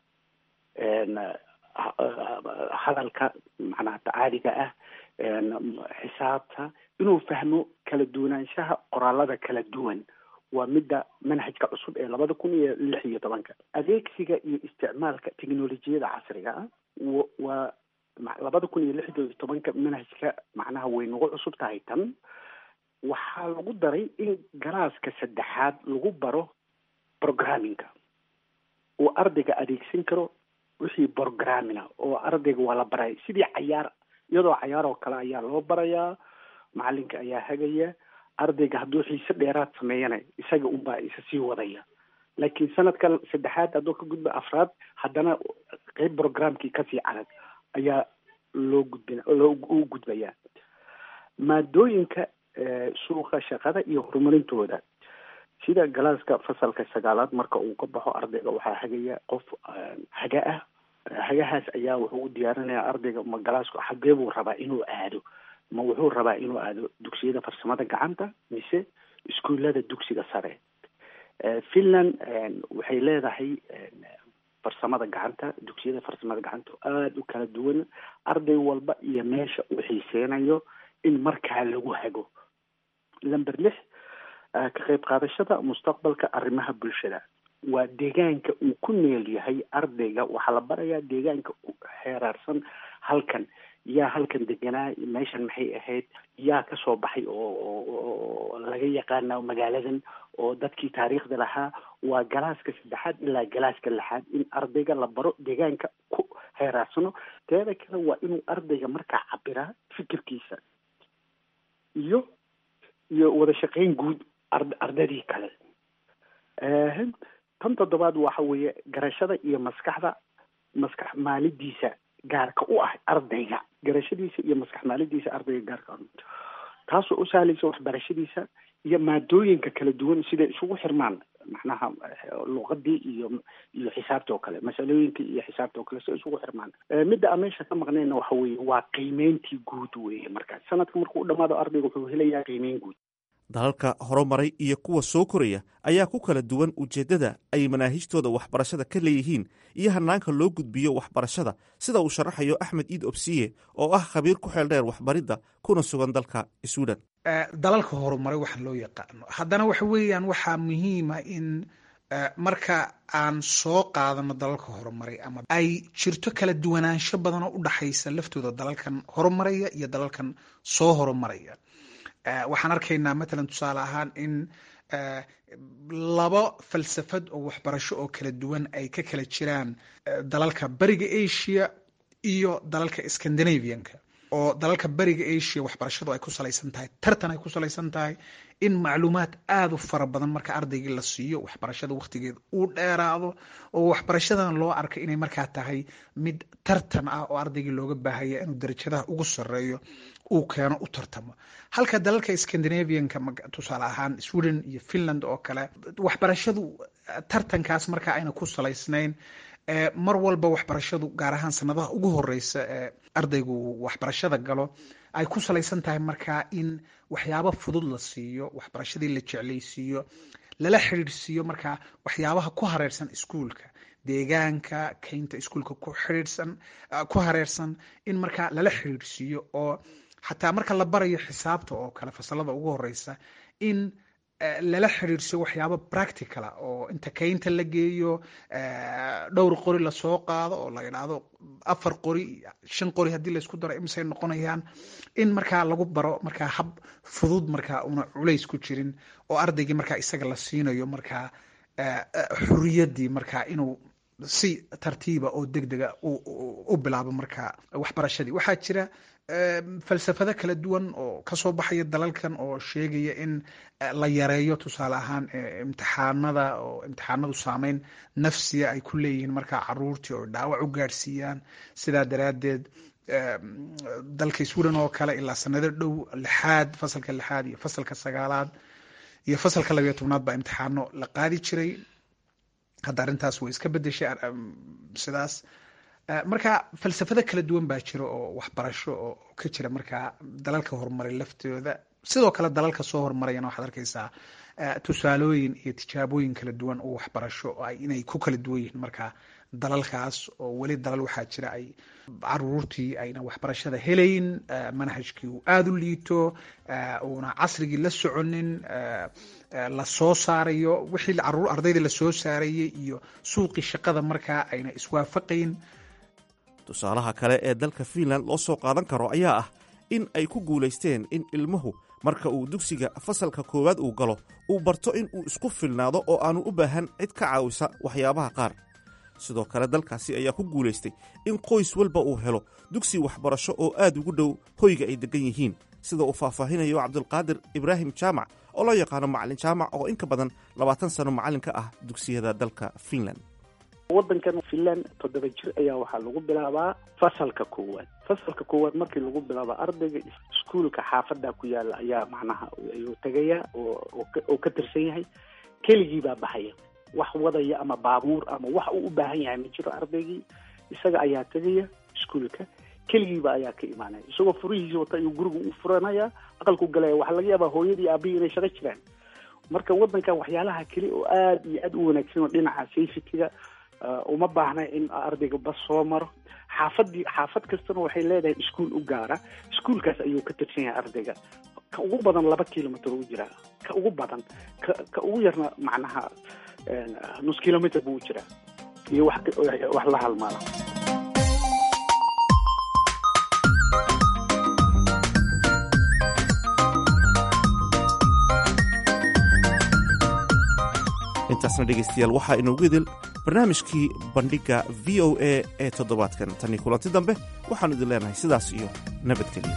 hadalka macnaha caadiga ah xisaabta inuu fahmo kala duwanaanshaha qoraalada kala duwan waa midda manhajka cusub ee labada kun iyo lix iyo tobanka adeegsiga iyo isticmaalka technolojiyada casriga ah waa labada kun iyo lix iyo tobanka manhajka macnaha way nagu cusub tahay tan waxaa lagu daray in galaaska saddexaad lagu baro programmingka uu ardayga adeegsan karo wixii programmina oo ardayga waa la baraya sidii cayaar iyadoo cayaar oo kale ayaa loo barayaa macalinka ayaa hagaya ardayga hadduu xiise dheeraad sameeyana isaga unbaa isa sii wadaya laakiin sanadka saddexaad hadduu ka gudba afraad haddana qeyb programkii kasii adag ayaa loo gudbin loo u gudbaya maadooyinka suuqa shaqada iyo horumarintooda sida galaaska fasalka sagaalaad marka uu ka baxo ardayga waxaa hagaya qof haga ah hagahaas ayaa wuxuu u diyaarinayaa ardayga ma galaasku xagee buu rabaa inuu aado ma wuxuu rabaa inuu aado dugsiyada farsamada gacanta mise iskuullada dugsiga sare finland waxay leedahay farsamada gacanta dugsiyada farsamada gacanta aada u kala duwan arday walba iyo meesha uu xiiseynayo in markaa lagu hago lamber lix ka qayb qaadashada mustaqbalka arrimaha bulshada waa deegaanka uu ku neel yahay ardayga waxaa la barayaa deegaanka xeeraarsan halkan yaa halkan deganaa meeshan maxay ahayd yaa kasoo baxay oo laga yaqaana magaaladan oo dadkii taariikhda lahaa waa galaaska saddexaad ilaa galaaska lixaad in ardayga la baro deegaanka ku heeraarsano teeda kale waa inuu ardayga markaa cabiraa fikirkiisa iyo iyo wada shaqeyn guud ardadii kale tan toddobaad waxa weeye garashada iyo maskaxda maskax maalidiisa gaarka u ah ardayga garashadiisa iyo maskax maalidiisa ardayga gaarka taasoo u sahlaysa waxbarashadiisa iyo maadooyinka kala duwan siday isugu xirmaan macnaha luqadii iyo iyo xisaabta oo kale masalooyinka iyo xisaabta oo kale siday isugu xirmaan midda aan meesha ka maqnayna waxa weeye waa qiimeyntii guud weeye markaas sanadka markuu u dhamaado ardayga wuxuu helayaa qiimeyn guud dalalka horumaray iyo kuwa soo koraya ayaa ku kala duwan ujeeddada ay manaahijtooda waxbarashada ka leeyihiin iyo hanaanka loo gudbiyo waxbarashada sida uu sharaxayo axmed iid obsiye oo ah khabiir ku xeel dheer waxbaridda kuna sugan dalka suudan dalalka horumaray waxaan loo yaqaano haddana waxa weeyaan waxaa muhiima in marka aan soo qaadano dalalka horumaray ama ay jirto kala duwanaansho badan oo u dhaxaysa laftooda dalalkan horumaraya iyo dalalkan soo horumaraya waxaan arkaynaa matalan tusaale ahaan in laba falsafad oo waxbarasho oo kala duwan ay ka kala jiraan dalalka bariga asia iyo dalalka scandinavianka oo dalalka beriga asia waxbarashadu ay ku salaysan tahay tartan ay ku salaysan tahay in macluumaad aada u fara badan marka ardaygii la siiyo waxbarashada wakhtigeeda uu dheeraado oo waxbarashadan loo arka inay markaa tahay mid tartan ah oo ardaygii looga baahaya inuu darajadaha ugu sareeyo uu keeno u tartamo halka dalalka scandinavianka tusaale ahaan sweden iyo finland oo kale waxbarashadu tartankaas markaa ayna ku salaysnayn mar walba waxbarashadu gaar ahaan sanadaha ugu horeysa ee ardaygu waxbarashada galo ay ku salaysan tahay markaa in waxyaabo fudud la siiyo waxbarashadii la jeclaysiiyo lala xidhiidhsiiyo markaa waxyaabaha ku hareersan iskuulka deegaanka keynta iskuulka ku xidhiidhsan ku hareersan in markaa lala xidhiidhsiiyo oo xataa marka la barayo xisaabta oo kale fasalada ugu horeysa in lala xiriirsiyo waxyaabo practicala oo inta keynta la geeyo dhowr qori lasoo qaado oo la idhaahdo afar qori shan qori haddii laysku daro imisay noqonayaan in markaa lagu baro markaa hab fudud markaa una culays ku jirin oo ardaygii markaa isaga la siinayo markaa xuriyadii markaa inuu si tartiiba oo deg dega u bilaabo markaa waxbarashadii waxaa jira falsafado kala duwan oo kasoo baxaya dalalkan oo sheegaya in la yareeyo tusaale ahaan imtixaanada oo imtixaanadu saameyn nafsiya ay ku leeyihiin markaa caruurtii oo dhaawac u gaadhsiiyaan sidaa daraaddeed dalka sweden oo kale ilaa sanado dhow lixaad fasalka lixaad iyo fasalka sagaalaad iyo fasalka labayo tobnaad baa imtixaano la qaadi jiray hadda arrintaas way iska bedeshay sidaas marka falsafado kala duwan baa jira oo waxbarasho oo ka jira markaa dalalka horumaray laftooda sidoo kale dalalka soo horumarayana waxaad arkaysaa tusaalooyin iyo tijaabooyin kala duwan oo waxbarasho inay ku kala duwan yihiin markaa dalalkaas oo weli dalal waxaa jira ay caruurtii ayna waxbarashada helayn manhajkii uu aada u liito uuna casrigii la soconin la soo saarayo wixii caruur ardayda lasoo saarayay iyo suuqii shaqada markaa ayna iswaafaqayn tusaalaha kale ee dalka fiinland loo soo qaadan karo ayaa ah in ay ku guulaysteen in ilmuhu marka uu dugsiga fasalka koowaad uu galo uu barto in uu isku filnaado oo aanu u baahan cid ka caawisa waxyaabaha qaar sidoo kale dalkaasi ayaa ku guulaystay in qoys walba uu helo dugsi waxbarasho oo aad ugu dhow hoyga ay deggan yihiin sida uu faahfaahinayo cabdulqaadir ibraahim jaamac oo loo yaqaano macalin jaamac oo in ka badan labaatan sano macallin ka ah dugsiyada dalka fiinland waddankan finland toddoba jir ayaa waxaa lagu bilaabaa fasalka koowaad fasalka koowaad markii lagu bilaaba ardayga iskuolka xaafada ku yaala ayaa macnaha ayuu tegaya oo ka tirsan yahay keligii baa baxaya wax wadaya ama baabuur ama wax uu u baahan yahay ma jiro ardaygii isaga ayaa tegaya iskuolka keligiiba ayaa ka imaanaya isagoo furihiisi wata ayuu guriga u furanaya aqalku galaya waxaa laga yaabaa hooyadii aabihii inay shaqo jiraan marka waddankan waxyaalaha keli oo aada iyo aada u wanaagsan oo dhinaca safetyga uma baahna in ardayga bas soo maro xaafadii xaafad kastana waxay leedahay iskuol u gaara iskuolkaas ayuu ka tirsan yahay ardayga ka ugu badan laba kilomitr u jiraa ka ugu badan ka ka ugu yarna macnaha nus kilomitr buu u jiraa iyo wax wax la halmaala intaasna dhegaystayaal waxaa inoogu idil barnaamijkii bandhigga v o a ee toddobaadkan tanii kulanti dambe waxaannu idin leenahay sidaas iyo nabadgelyo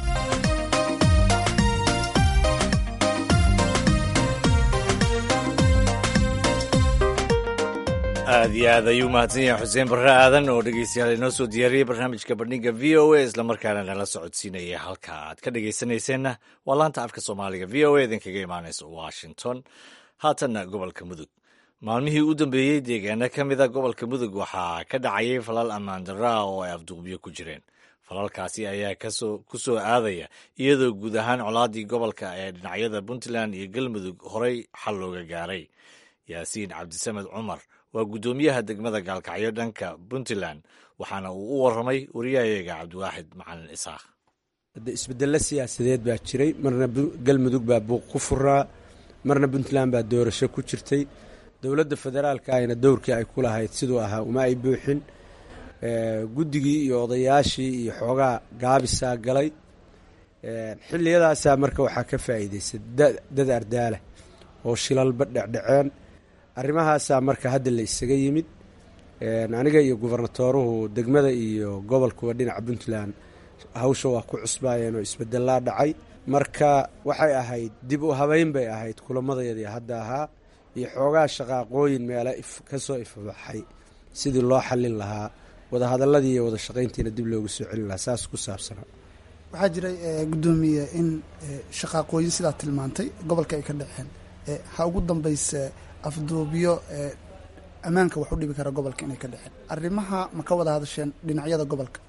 aad iyo aad ayuu mahadsan yahay xuseen barre aadan oo dhegeystayaal inoo soo diyaariyey barnaamijka bandhigga v o a islamarkaana nala socodsiinaya halka aad ka dhegeysanayseena waa laanta afka soomaaliga v o a idinkaga imaanaysa washington haatanna gobolka mudug maalmihii u dambeeyey deegaano ka mida gobolka mudug waxaa ka dhacayay falal ammaan darraa oo ay afduqbiyo ku jireen falalkaasi ayaa ku soo aadaya iyadoo guud ahaan colaadii gobolka ee dhinacyada puntland iyo galmudug horey xal looga gaaray yaasiin cabdisamed cumar waa guddoomiyaha degmada gaalkacyo dhanka puntland waxaana uu u waramay wariyahayaga cabdiwaaxid macalin isaaq isbedelo siyaasadeed baa jiray marna galmudug baa buuq ku furaa marna puntland baa doorasho ku jirtay dowladda federaalka ayna dowrkii ay ku lahayd siduu ahaa uma ay buuxin guddigii iyo odayaashii iyo xoogaa gaabisaa galay xilliyadaasaa marka waxaa ka faa'iidaysay dad ardaala oo shilalba dhecdheceen arrimahaasaa marka hadda la isaga yimid aniga iyo gubernatooruhu degmada iyo gobolkuba dhinaca puntland hawsha waa ku cusbaayeen oo isbedelaa dhacay marka waxay ahayd dib u habeyn bay ahayd kulamadayadii hadda ahaa iyo xoogaa shaqaaqooyin meela ka soo ifbaxay sidii loo xallin lahaa wadahadaladii iyo wada shaqayntiina dib loogu soo celin lahaa saas ku saabsanaa waxaa jiray gudoomiye in shaqaaqooyin sidaa tilmaantay gobolka ay ka dhaceen ha ugu dambayse afduubyo ammaanka wax u dhibi kara gobolka inay ka dhaceen arrimaha ma ka wada hadasheen dhinacyada gobolka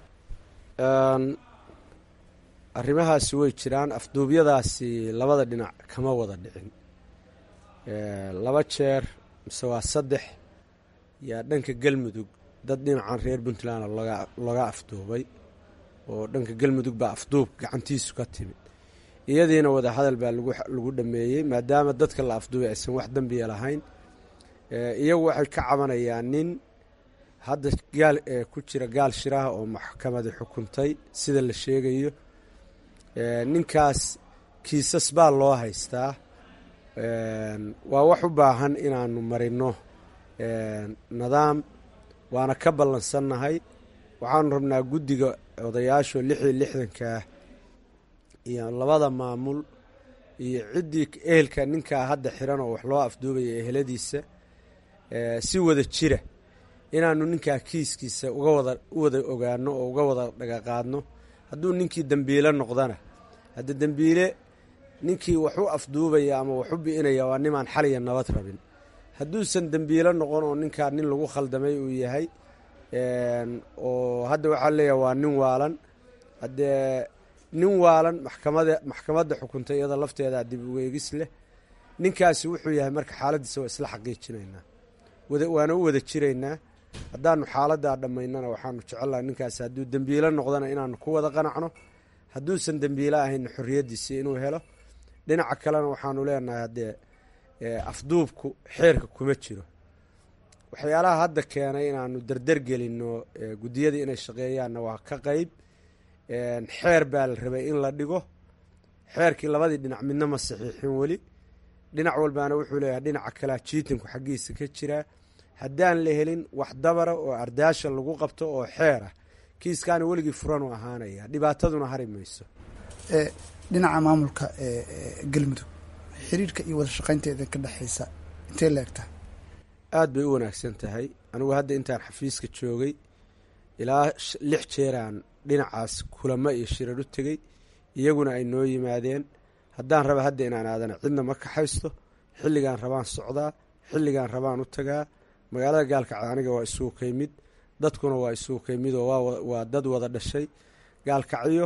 arrimahaasi way jiraan afduubyadaasi labada dhinac kama wada dhicin laba jeer mise waa saddex yaa dhanka galmudug dad dhinacan reer puntland laga laga afduubay oo dhanka galmudug baa afduub gacantiisu ka timid iyadiina wada hadal baa lagu lagu dhameeyey maadaama dadka la afduubay aysan wax dembiya lahayn iyagu waxay ka cabanayaan nin hadda gaal ku jira gaal shiraha oo maxkamadi xukuntay sida la sheegayo ninkaas kiisas baa loo haystaa waa wax u baahan inaanu marino nidaam waana ka ballansannahay waxaanu rabnaa guddiga odayaasho lix iyo lixdankaah iyo labada maamul iyo ciddii ehelka ninkaa hadda xiran oo wax loo afduubaya eheladiisa si wada jira inaanu ninkaa kiiskiisa uga wada u wada ogaano oo uga wada dhagaqaadno hadduu ninkii dembiile noqdana hadda dembiile ninkii wax u afduubaya ama wax u bi'inaya waa nimaan xaliya nabad rabin hadduusan dembiile noqon oo ninkaa nin lagu khaldamay uu yahay oo hadda waxaa leeyahay waa nin waalan haddee nin waalan maxkamada maxkamadda xukuntay iyada lafteeda dib ugeegis leh ninkaasi wuxuu yahay marka xaaladiisa waa isla xaqiijinaynaa waana u wada jiraynaa haddaanu xaaladaa dhammaynana waxaanu jecelnaha ninkaasi hadduu dembiile noqdana inaanu ku wada qanacno hadduusan dembiile ahayna xorriyaddiisii inuu helo dhinaca kalena waxaanu leenahay haddee afduubku xeerka kuma jiro waxyaalaha hadda keenay inaanu dardar gelinno guddiyadii inay shaqeeyaanna waa ka qeyb xeer baa la rabay in la dhigo xeerkii labadii dhinac midna ma saxiixin weli dhinac walbaana wuxuu leeyahay dhinaca kalea jiitinku xaggiisa ka jiraa haddaan la helin wax dabara oo ardaasha lagu qabto oo xeer ah kiiskaana weligii furan u ahaanaya dhibaataduna hari mayso dhinaca maamulka galmudug xiriirka iyo wada shaqaynteeda ka dhexaysa intee la egtahay aada bay u wanaagsan tahay anigu hadda intaan xafiiska joogay ilaa lix jeeraan dhinacaas kulamo iyo shirar u tegey iyaguna ay noo yimaadeen haddaan raba hadda inaan aadana cidna ma kaxaysto xilligaan rabaan socdaa xilligaan rabaan u tagaa magaalada gaalkacyo aniga waa isugu kaymid dadkuna waa isugu kaymid oo waa dad wada dhashay gaalkacyo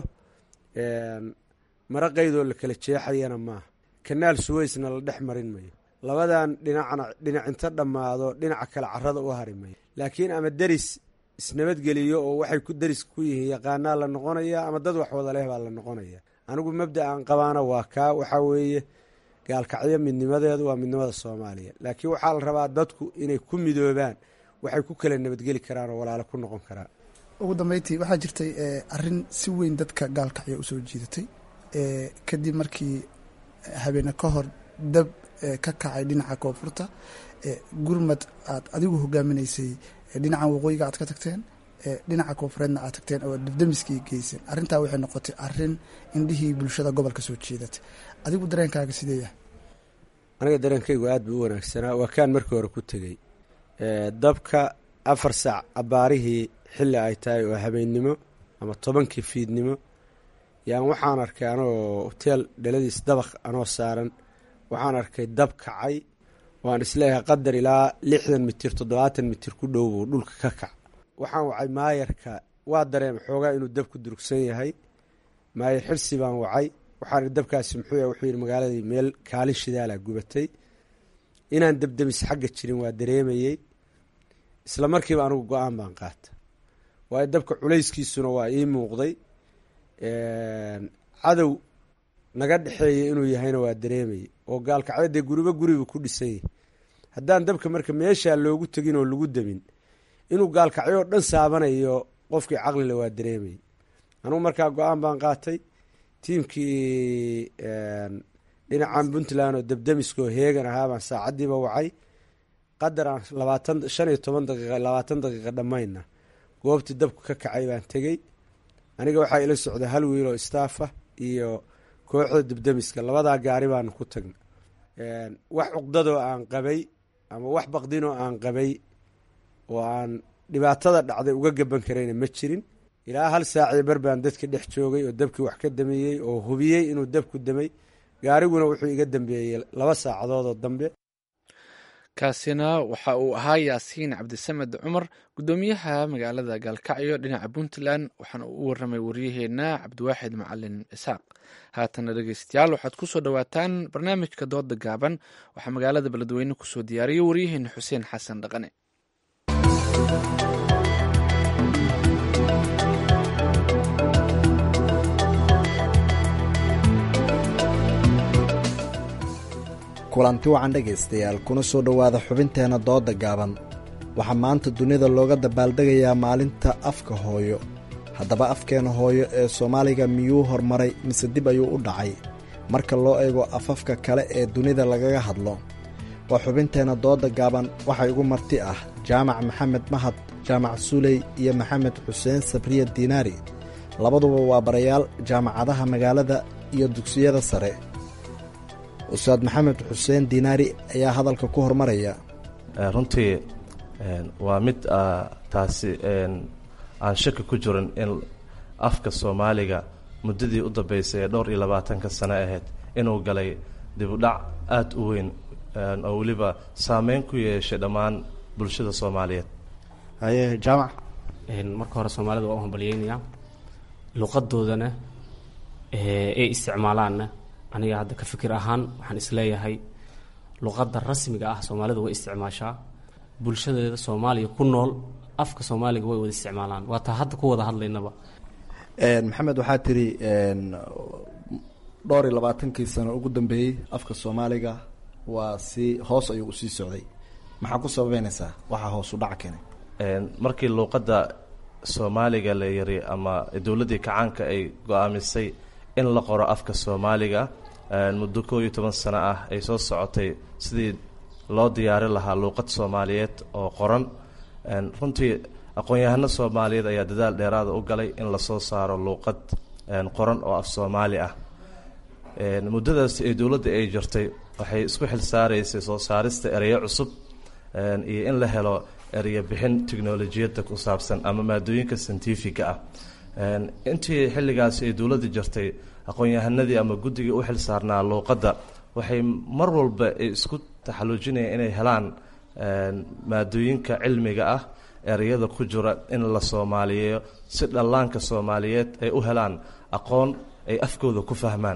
mara qaydoo la kala jeexayana maaha kanaal suweysna la dhex marin mayo labadan dhinacna dhinacinta dhammaado dhinaca kale carada u hari mayo laakiin ama deris isnabadgeliyo oo waxay ku deris ku yihiin yaqaanaa la noqonaya ama dad wax wada leh baa la noqonaya anigu mabda aan qabaana waa kaa waxaa weeye gaalkacyo midnimadeedu waa midnimada soomaaliya laakiin waxaa la rabaa dadku inay ku midoobaan waxay ku kala nabadgeli karaan oo walaalo ku noqon karaan ugu dambeyntii waxaa jirtay arrin si weyn dadka gaalkacyo usoo jiidatay kadib markii habeene ka hor dab ka kacay dhinaca koonfurta gurmad aad adigu hogaaminaysay dhinacan waqooyiga aad ka tagteen dhinaca koonfureedna aad tagteen oo dabdamiskii geyseen arrintaa waxay noqotay arrin indhihii bulshada gobolka soo jiidatay adigu dareenkaaga sidee yahay aniga dareenkaygu aad buu u wanaagsanaa waa kaan markii hore ku tegey dabka afar saac abbaarihii xilli ay tahay oo habeennimo ama tobankii fiidnimo yaan waxaan arkay anoo hoteel dhaladiis dabaq anoo saaran waxaan arkay dab kacay waan isleeyahay qadar ilaa lixdan mitir toddobaatan mitir ku dhow buu dhulka ka kac waxaan wacay maayarka waa dareema xoogaa inuu dab ku durugsan yahay maayar xirsi baan wacay waxaan dabkaasi muxuu yahay wuxuu yidhi magaaladii meel kaalin shidaalaa gubatay inaan debdemis xagga jirin waa dareemayey isla markiiba anigu go-aan baan qaata waayo dabka culayskiisuna waa ii muuqday cadow naga dhexeeya inuu yahayna waa dareemayay oo gaalkacyo dee guriba guriba ku dhisan yahay haddaan dabka marka meeshaa loogu tegin oo lagu demin inuu gaalkacyoo dhan saabanayo qofkii caqlile waa dareemayay anugu markaa go-aan baan qaatay tiimkii dhinacan puntland oo debdemiskoo heegan ahaa baan saacaddiiba wacay qadar aan labaatan shan iyo toban daqiiqa labaatan daqiiqa dhammayna goobtii dabku ka kacay baan tegey aniga waxaa ila socda hal wiil oo staafa iyo kooxda debdemiska labadaa gaari baanu ku tagna wax cuqdadoo aan qabay ama wax baqdinoo aan qabay oo aan dhibaatada dhacday uga gaban karayna ma jirin ilaa hal saacii bar baan dadka dhex joogay oo dabkii wax ka dameeyey oo hubiyey inuu dabku damay gaariguna wuxuu iga dambeeyey laba saacadoodoo dambe kaasina waxa uu ahaa yaasiin cabdisamed cumar guddoomiyaha magaalada gaalkacyo dhinaca puntland waxaana uu u waramay waryaheena cabdiwaaxid macalin isaaq haatana dhegeystayaal waxaad kusoo dhowaataan barnaamijka dooda gaaban waxaa magaalada beledweyne kusoo diyaariyey waryaheena xuseen xasan dhaqane kulanti wacan dhegaystayaal kuna soo dhowaada xubinteenna dooda gaaban waxaa maanta dunida looga dabaaldegayaa maalinta afka hooyo haddaba afkeena hooyo ee soomaaliga miyuu hormaray mise dib ayuu u dhacay marka loo eego afafka kale ee dunida lagaga hadlo waa xubinteenna dooda gaaban waxaa igu marti ah jaamac maxamed mahad jaamac suuley iyo maxamed xuseen sabriya diinaari labaduba waa barayaal jaamacadaha magaalada iyo dugsiyada sare ustaad maxamed xuseen diinaari ayaa hadalka ku hormaraya runtii waa mid taasi aan shaki ku jirin in afka soomaaliga muddadii u dambeysay ee dhowr iyo labaatanka sano ahayd inuu galay dibudhac aada u weyn oo weliba saameyn ku yeeshay dhammaan bulshada soomaaliyeed haye jaamac marka hore soomaalida waa u hambalyeynayaa luqadoodana ay isticmaalaanna aniga hadda ka fikir ahaan waxaan isleeyahay luqadda rasmiga ah soomaalida way isticmaashaa bulshadeeda soomaaliya ku nool afka soomaaliga way wada isticmaalaan waa taa hadda ku wada hadlaynaba maxamed waxaa tiri dhowr iyo labaatankii sano ugu dambeeyey afka soomaaliga waa si hoos ayuu usii socday maxaa ku sababeynaysaa waxaa hoos u dhaca keenay markii luuqadda soomaaliga la yiri ama dowladdii kacaanka ay go-aamisay in la qoro afka soomaaliga muddo koo iyo toban sano ah ay soo socotay sidii loo diyaari lahaa luuqad soomaaliyeed oo qoran runtii aqoon-yahano soomaaliyeed ayaa dadaal dheeraada u galay in lasoo saaro luuqad qoran oo af soomaali ah muddadaas ee dowladda ay jirtay waxay isku xil saaraysay soo saarista ereyo cusub iyo in la helo ereyo bixin tiknolojiyadda ku saabsan ama maadooyinka scientifiga ah intii xilligaasi ay dowladda jirtay aqoon-yahanadii ama guddigii u xil saarnaa luuqadda waxay mar walba ay isku taxaluujinayaan inay helaan maadooyinka cilmiga ah ereyada ku jira in la soomaaliyeeyo si dhallaanka soomaaliyeed ay u helaan aqoon ay afkooda ku fahmaan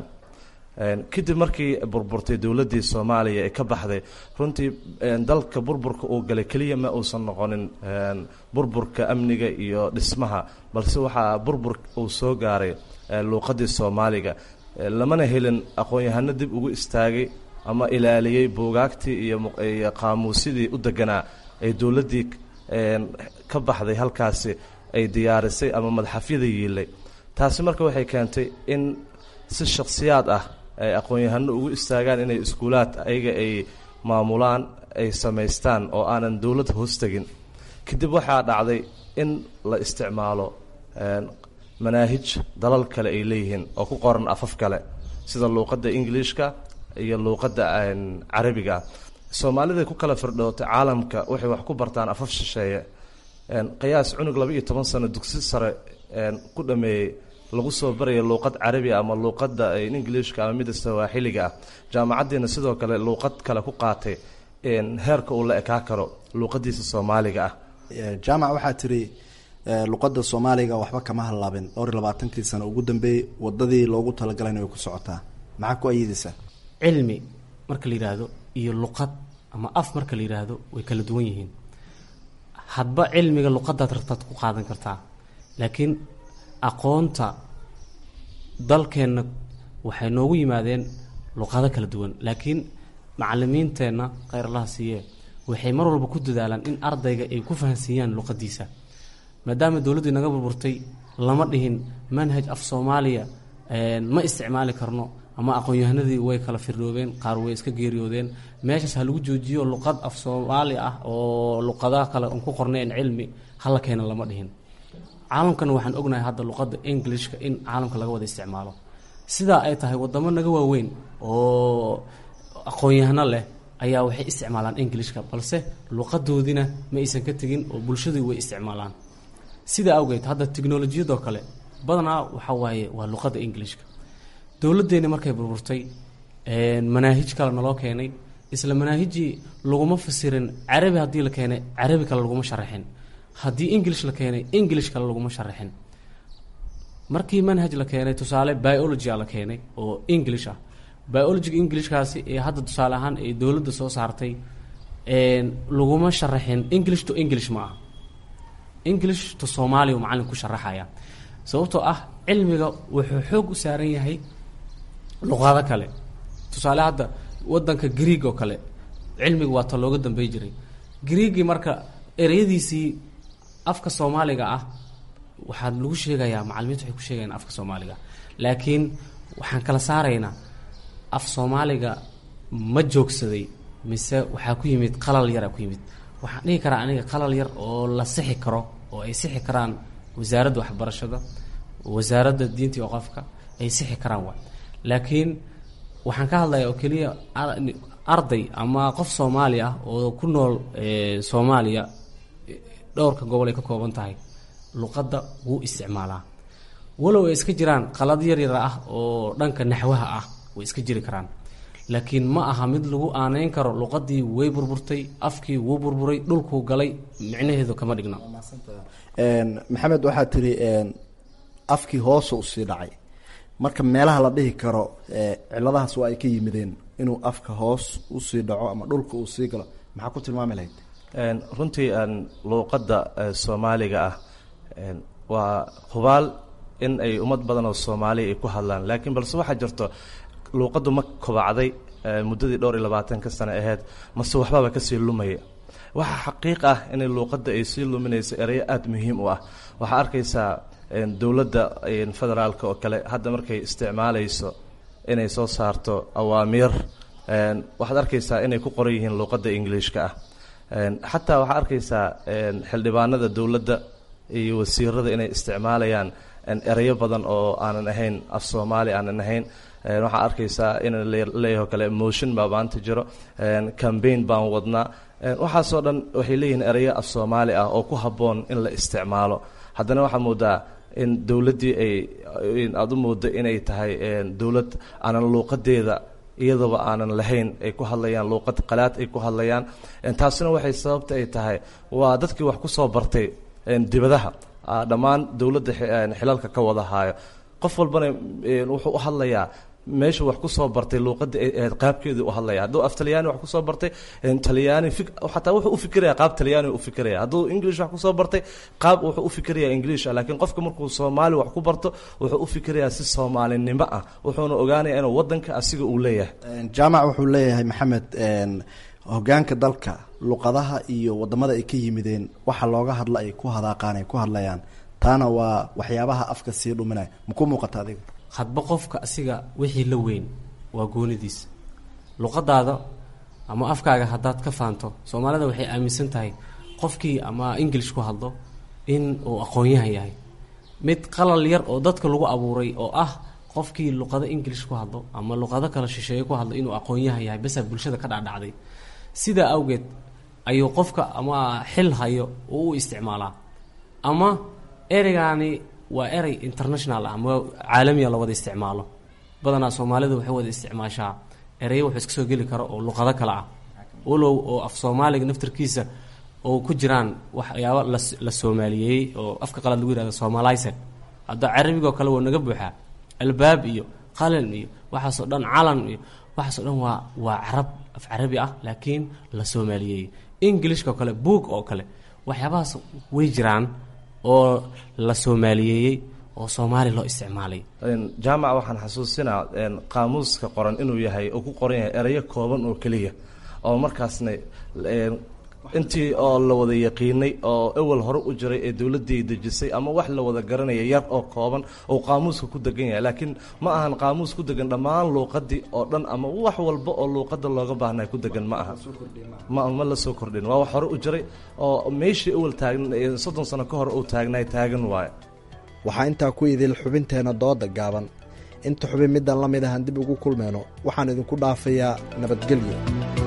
kadib markii burburtay dowladdii soomaaliya ee ka baxday runtii dalka burburka uu galay keliya ma uusan noqonin burburka amniga iyo dhismaha balse waxaa burbur uu soo gaaray luuqadii soomaaliga lamana helin aqoon-yahano dib ugu istaagay ama ilaaliyey buugaagtii iyo qaamuusyadii u deganaa ay dowladdii ka baxday halkaasi ay diyaarisay ama madxafyada yiilay taasi marka waxay keentay in si shakhsiyaad ah ay aqoon-yahano ugu istaagaan inay iskuulaad ayaga ay maamulaan ay samaystaan oo aanan dowlad hoos tegin kadib waxaa dhacday in la isticmaalo manaahij dalal kale ay leeyihiin oo ku qoran afaf kale sida luuqadda ingiliishka iyo luuqadda carabiga soomaalida ku kala firdhootay caalamka waxay wax ku bartaan afaf shisheeye qiyaas cunug laba iyo toban sano dugsi sare ku dhameeyey lagu soo baraya luuqad carabi ama luuqadda ingiliishka ama midda sawaaxiliga ah jaamacaddiina sidoo kale luuqad kale ku qaatay heerka uu la ekaa karo luuqadiisa soomaaliga ah jaamac waxaa tiri luqadda soomaaliga waxba kama hallaabin dhowr iyo labaatankii sano ugu dambeeyey wadadii loogu talagalayna way ku socotaa maxaa ku ayidaysaa cilmi marka la yidhaahdo iyo luqad ama af marka la yidhaahdo way kala duwan yihiin hadba cilmiga luqadaad rabtaad ku qaadan kartaa laakiin aqoonta dalkeenna waxay noogu yimaadeen luqado kala duwan laakiin macalimiinteenna kheyr allaha siiye waxay mar walba ku dadaalaan in ardayga ay ku fahansiiyaan luqadiisa maadaama dowladdu inaga burburtay lama dhihin manhaj af soomaaliya ma isticmaali karno ama aqoon-yahanadii way kala firdhoobeen qaar way iska geeriyoodeen meeshaas ha lagu joojiyo luqad af soomaali ah oo luqadaha kale aan ku qornayn cilmi hala keena lama dhihin caalamkana waxaan ognahay hadda luqadda englishka in caalamka laga wada isticmaalo sidaa ay tahay wadamo naga waaweyn oo aqoon-yahano leh ayaa waxay isticmaalaan englishka balse luqadoodina ma aysan ka tegin oo bulshadu way isticmaalaan sidaa awgeed hadda tiknolojiyadoo kale badanaa waxa waaye waa luqadda englishka dowladdeeni markay burburtay manaahij kale naloo keenay isla manaahijii laguma fasirin carabi haddii la keenay carabi kale laguma sharaxin haddii english la keenay english kale laguma sharaxin markii manhaj la keenay tusaale biology a la keenay oo english ah biologiga englishkaasi ee hadda tusaale ahaan ay dowladda soo saartay laguma sharaxin english to english ma aha english to soomaaliya macallin ku sharaxaya sababtoo ah cilmiga wuxuu xoog u saaran yahay luqado kale tusaale hadda wadanka greeg oo kale cilmiga waa ta looga dambey jiray greegi marka ereyadiisii afka soomaaliga ah waxaa lagu sheegayaa macalimiintu waxay ku sheegayaan afka soomaaliga laakiin waxaan kala saaraynaa af soomaaliga ma joogsaday mise waxaa ku yimid qalal yara ku yimid waxaan dhihi karaa aniga qalal yar oo la sixi karo oo ay sixi karaan wasaaradda waxbarashada wasaaradda diinta iyo qofka ay sixi karaan waay laakiin waxaan ka hadlayaa oo keliya arday ama qof soomaali ah oo ku nool soomaaliya dhowrka gobol ay ka kooban tahay luqadda wuu isticmaalaa walow ay iska jiraan qalad yar yar ah oo dhanka naxwaha ah way iska jiri karaan laakiin ma aha mid lagu aaneyn karo luqadii way burburtay afkii wuu burburay dhulkuu galay micnaheedu kama dhigna maxamed waxaa tiri afkii hoosa usii dhacay marka meelaha la dhihi karo ciladahaas waa ay ka yimideen inuu afka hoos usii dhaco ama dhulka uu sii galo maxaa ku tilmaami lahayd runtii luuqadda soomaaliga ah waa hubaal in ay ummad badan oo soomaaliya ay ku hadlaan laakiin balse waxaa jirto luuqaddu ma kobacday muddadii dhowr iyo labaatanka sano aheyd mase waxbaba kasii lumaya waxaa xaqiiq ah inay luuqadda ay sii luminayso ereyo aada muhiim u ah waxaa arkaysaa dowladda federaalka oo kale hadda markay isticmaalayso inay soo saarto awaamiir waxaad arkaysaa inay ku qoran yihiin luuqadda ingiliishka ah xataa waxaa arkaysaa xildhibaanada dowladda iyo wasiirada inay isticmaalayaan ereyo badan oo aanan ahayn af soomaali aanan ahayn waxaa arkaysaa in leeyaho kale motion baa maanta jiro cambaign baan wadnaa waxaasoo dhan waxay leeyihiin ereyo af soomaali ah oo ku habboon in la isticmaalo haddana waxaa moodaa in dowladdii ay aada u moodo inay tahay dowlad aanan luuqadeeda iyadaba aanan lahayn ay ku hadlayaan luuqad qalaad ay ku hadlayaan taasina waxay sababta ay tahay waa dadkii wax ku soo bartay dibadaha dhammaan dowladda xilalka ka wada haayo qof walbana wuxuu u hadlayaa meeshu wax ku soo bartay luuqadda ay ahayd qaabkeedii u hadlaya hadduu af talyaani wax kusoo bartay talyaani xataa wuxuu u fikiraya qaab talyaani u fikiraya hadduu english wax kusoo bartay qaab wuxuu u fikiraya english ah laakiin qofka markuu soomaali wax ku barto wuxuu u fikirayaa si soomaalinimo ah wuxuuna ogaanaya inuu wadanka asiga uu leeyahay jaamac wuxuu leeyahay maxamed hogaanka dalka luqadaha iyo wadamada ay ka yimideen waxa looga hadla ay ku hadaaqaan ay ku hadlayaan taana waa waxyaabaha afka sii dhuminaya maku muuqata adiga hadba qofka asiga wixii la weyn waa goonidiisa luqadaada ama afkaaga haddaad ka faanto soomaalida waxay aaminsan tahay qofkii ama english ku hadlo in uu aqoon-yahan yahay mid qalal yar oo dadka lagu abuuray oo ah qofkii luqado english ku hadlo ama luqado kale shisheeye ku hadlo inuu aqoon-yahan yahay basaa bulshada ka dhacdhacday sidaa awgeed ayuu qofka ama xil hayo uu u isticmaalaa ama ereygaani waa erey international ah ama caalamiya la wada isticmaalo badanaa soomaalida waxay wada isticmaashaa ereyo wuxuu iska soo geli karo oo luqado kale ah walow oo af soomaaliga naftarkiisa oo ku jiraan waxyaabo la soomaaliyeeyey oo afka qalaad lagu yihahdo soomalised hadda carabigoo kale waa naga buuxaa albaab iyo qalin iyo waxaasoo dhan calan iyo waxaasoo dhan waa waa carab af carabi ah laakiin la soomaaliyeeyey englishka oo kale boog oo kale waxyaabahaas way jiraan oo la soomaaliyeeyey oo soomaali loo isticmaalay jaamac waxaan xasuusinaa qaamuuska qoran inuu yahay oo ku qoran yahay ereyo kooban oo keliya oo markaasna intii oo la wada yaqiinay oo ewel hore u jiray ee dowladdii dejisay ama wax la wada garanaya yar oo kooban oo qaamuuska ku degan yahay laakiin ma ahan qaamuus ku degan dhammaan luuqadii oo dhan ama wax walba oo luuqada looga baahnay ku degan ma aha ma ma la soo kordhin waa wax hore u jiray oo meeshii ewel taagn soddon sano ka hor uu taagnay taagan waaye waxaa intaa ku idil xubinteenna dooda gaaban inta xubin midaan la mid ahan dib ugu kulmeyno waxaan idinku dhaafayaa nabadgelyo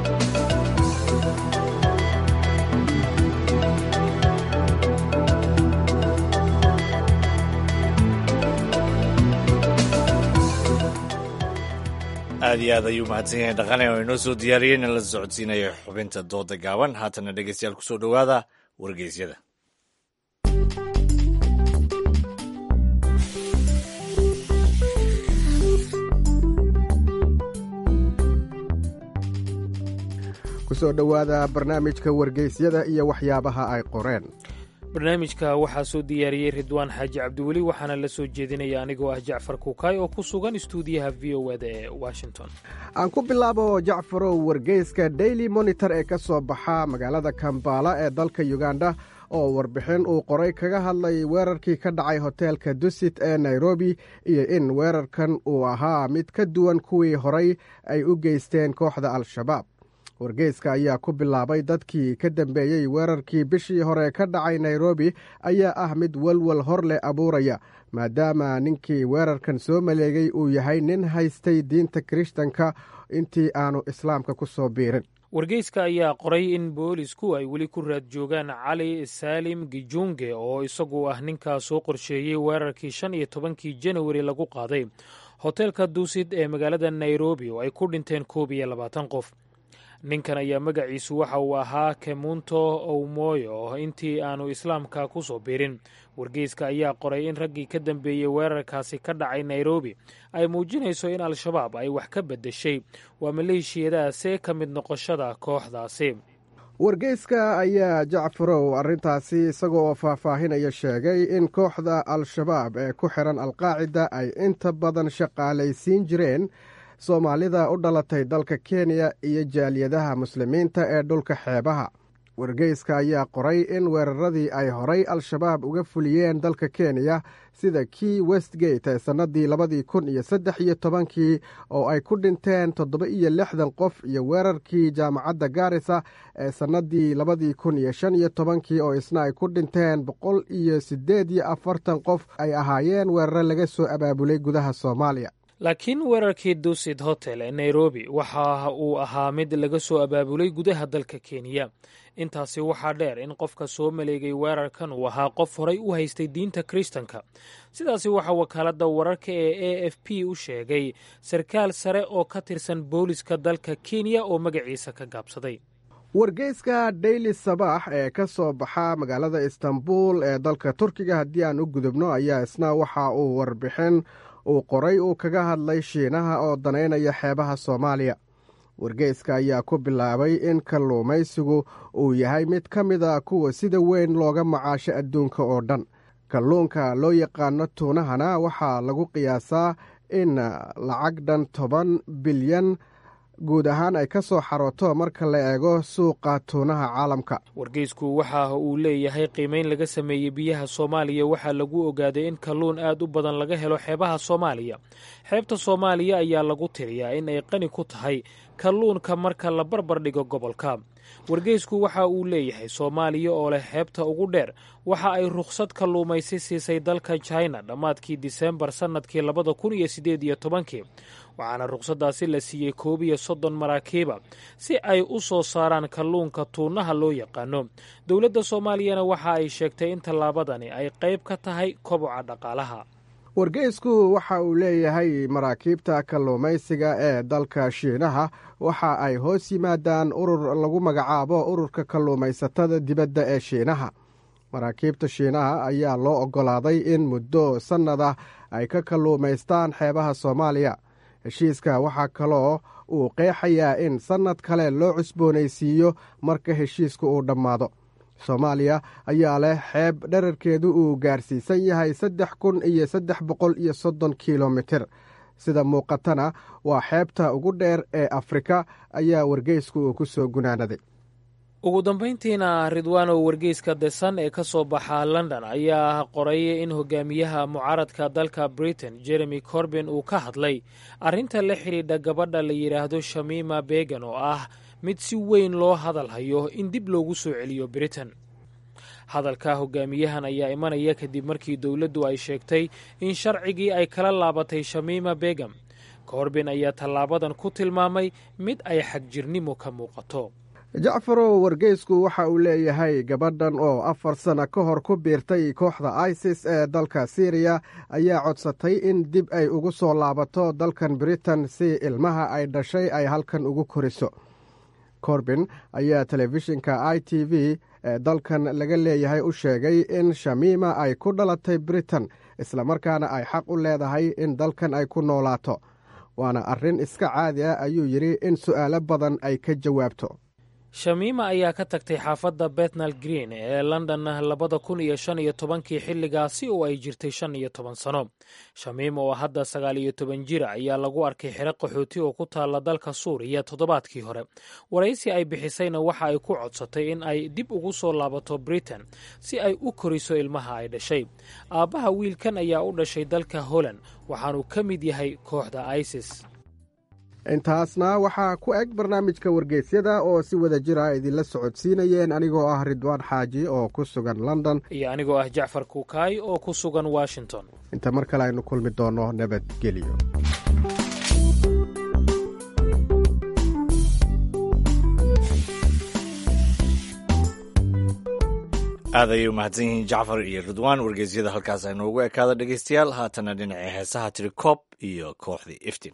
aad iyo aad ayuu mahadsan yahay dhaqane oo inoo soo diyaariyey in la socodsiinayo xubinta dooda gaaban haatana dhegeystayaal kusoo dhowaada wargeysyada kusoo dhowaada barnaamijka wargeysyada iyo waxyaabaha ay qoreen barnaamijka waxaa soo diyaariyey ridwaan xaaji cabdiweli waxaana la soo jeedinaya anigoo ah jacfar kuukaay oo ku sugan istuudiyaha v o eda ee washington aan ku bilaabo jacfarow wargeyska daily monitor ee ka soo baxa magaalada kambala ee dalka uganda oo warbixin uu qoray kaga hadlay weerarkii ka dhacay hoteelka dusit ee nairobi iyo in weerarkan uu ahaa mid ka duwan kuwii horay ay u geysteen kooxda al-shabaab wargeyska ayaa ku bilaabay dadkii ka dambeeyey weerarkii bishii hore ka dhacay nairobi ayaa ah mid walwal hor leh abuuraya maadaama ninkii weerarkan soo maleegay uu yahay nin haystay diinta kirishtanka intii aanu islaamka ku soo biirin wargeyska ayaa qoray in boolisku ay weli ku raad joogaan cali saalim gijunge oo isagu ah ninkaa soo qorsheeyey weerarkii shan iyo tobankii janawari lagu qaaday hoteelka duusid ee magaalada nairobi oo ay ku dhinteen koob iyo labaatan qof ninkan ayaa magaciisu waxa uu ahaa kemunto owmoyo intii aanu islaamka ku soo biirin wargeyska ayaa qoray in raggii ka dambeeyey weerarkaasi ka dhacay nairobi ay muujinayso in al-shabaab ay wax ka beddeshay waa maleeshiyadaase ka mid noqoshada kooxdaasi wargeyska ayaa jacfarow arrintaasi isaga oo faahfaahinaya sheegay in kooxda al-shabaab ee ku xiran alqaacida ay inta badan shaqaalaysiin jireen soomaalida u dhalatay dalka kenya iyo jaaliyadaha muslimiinta ee dhulka xeebaha wargeyska ayaa qoray in weeraradii ay horay al-shabaab uga fuliyeen dalka kenya sida kii westgate ee sannadii labadii kun iyo saddex iyo tobankii oo ay ku dhinteen toddoba iyo lixdan qof iyo weerarkii jaamacadda gaarisa ee sannadii labadii kun iyo shan iyo tobankii oo isna ay ku dhinteen boqol iyo siddeed iyo afartan qof ay ahaayeen weeraro laga soo abaabulay gudaha soomaaliya laakiin weerarkii dusit hotel ee nairobi waxa uu ahaa mid laga soo abaabulay gudaha dalka kenya intaasi waxaa dheer in qofka soo maleegay weerarkan uu ahaa qof horay u haystay diinta kiristanka sidaasi waxaa wakaaladda wararka ee a f p u sheegay sarkaal sare oo ka tirsan booliska dalka kenya oo magaciisa ka gaabsaday wargeyska daily sabaax ee ka soo baxa magaalada istanbul ee dalka turkiga haddii aan u gudubno ayaa isna waxa uu warbixin uu qoray uu kaga hadlay shiinaha oo danaynaya xeebaha soomaaliya wargeyska ayaa ku bilaabay in kalluumaysigu uu yahay mid ka mida kuwa sida weyn looga macaasho adduunka oo dhan kalluunka loo yaqaano tuunahana waxaa lagu qiyaasaa in lacag dhan toban bilyan guud ahaan ay ka soo xarooto marka la eego suuqa tuunaha caalamka wargeysku waxa uu leeyahay qiimeyn laga sameeyey biyaha soomaaliya waxaa lagu ogaaday in kalluun aad u badan laga helo xeebaha soomaaliya xeebta soomaaliya ayaa lagu tiriyaa in ay qani ku tahay kalluunka marka la barbar dhigo gobolka wargeysku waxa uu leeyahay soomaaliya oo leh xeebta ugu dheer waxa ay rukhsad kalluumaysi siisay dalka china dhammaadkii disembar sannadkii labada kun iyo siddeed iyo tobankii waxaana rukhsaddaasi la siiyey koob iyo soddon maraakiiba si ay u soo saaraan kalluunka tuunaha loo yaqaano dowladda soomaaliyana waxa ay sheegtay in tallaabadani ay qayb ka tahay koboca dhaqaalaha wargeysku waxa uu leeyahay maraakiibta kalluumaysiga ee dalka shiinaha waxa ay hoos yimaadaan urur lagu magacaabo ururka kalluumaysatada dibadda ee shiinaha maraakiibta shiinaha ayaa loo oggolaaday in muddo sannad ah ay ka kalluumaystaan xeebaha soomaaliya heshiiska waxaa kaloo uu qeexayaa in sannad kale loo cusboonaysiiyo marka heshiisku uu dhammaado soomaaliya ayaa leh xeeb dherarkeedu uu gaarsiisan yahay saddex kun iyo saddex boqol iyo soddon kilomitir sida muuqatana waa xeebta ugu dheer ee afrika ayaa wargeysku uu ku soo gunaanaday ugu dambayntiina ridwano wargeyska the sun ee ka soo baxa london ayaa qoray in hogaamiyaha mucaaradka dalka britain jeremy corbin uu ka hadlay arrinta la xidhiidha gabadha la yidhaahdo shamima began oo ah mid si weyn loo hadal hayo in dib loogu soo celiyo britain hadalka hogaamiyahan ayaa imanaya kadib markii dowladdu ay sheegtay in sharcigii ay kala laabatay shamima begam corbin ayaa tallaabadan ku tilmaamay mid ay xagjirnimo ka muuqato jacfarow wargeysku waxa uu leeyahay gabadhan oo afar sana ka hor ku biirtay kooxda isis ee dalka syriya ayaa codsatay in dib ay ugu soo laabato dalkan britain si ilmaha ay dhashay ay halkan ugu koriso corbin ayaa telefishinka i t v ee dalkan laga leeyahay u sheegay in shamiima ay ku dhalatay britain islamarkaana ay xaq u leedahay in dalkan ay ku noolaato waana arrin iska caadi ah ayuu yidhi in su'aalo badan ay ka jawaabto shamiima ayaa ka tagtay xaafadda bethnal green ee london labada kun iyo shan iyo tobankii xilligaasi oo ay jirtay shan iyo toban sano shamiima oo hadda sagaal iyo toban jira ayaa lagu arkay xero qaxooti oo ku taalla dalka suuriya toddobaadkii hore waraysi ay bixisayna waxa ay ku codsatay in ay dib ugu soo laabato britain si ay u koriso ilmaha ay dhashay aabbaha wiilkan ayaa u dhashay dalka holland waxaanuu ka mid yahay kooxda isis intaasna waxaa ku eg barnaamijka wargeysyada oo si wada jira idinla socodsiinayeen anigoo ah ridwaan xaaji oo ku sugan london iyo anigoo ah jacfar kuukaay oo ku sugan washington inta mar kale aynu kulmi doonno nabadgelyo aad ayay u mahadsan yihiin jacfar iyo ridwaan wargeysyada halkaas aynoogu ekaada dhegeystayaal haatana dhinacii heesaha tiri koob iyo kooxdii iftin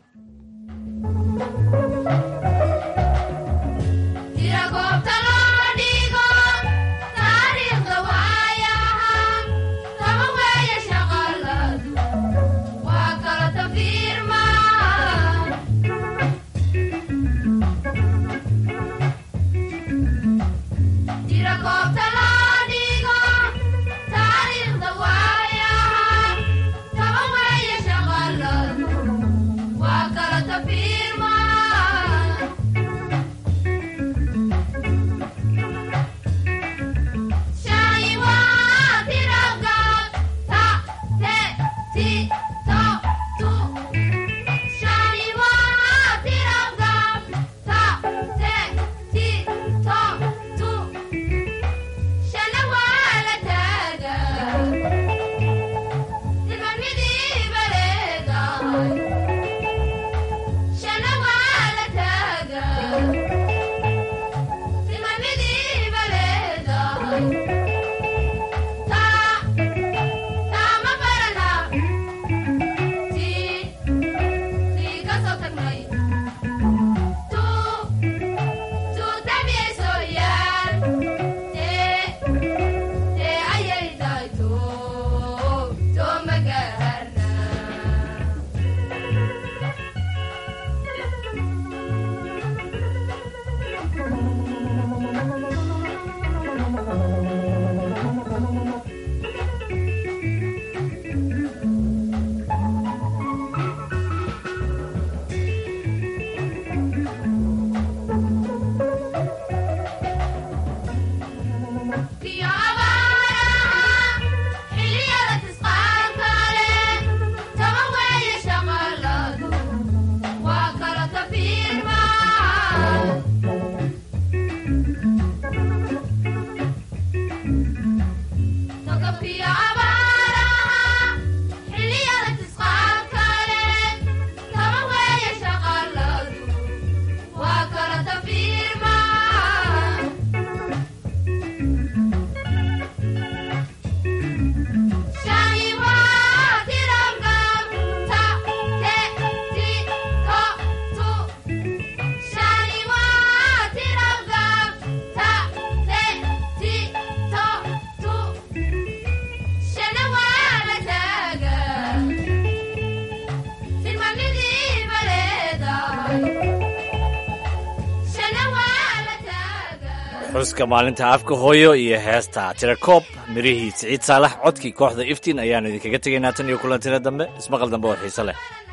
xuska maalinta afka hooyo iyo heesta tirakoob mirihii siciid saalax codkii kooxda iftiin ayaanu idinkaga tegaynaa tan iyo kulantira dambe ismaqal dambe oo xiise leh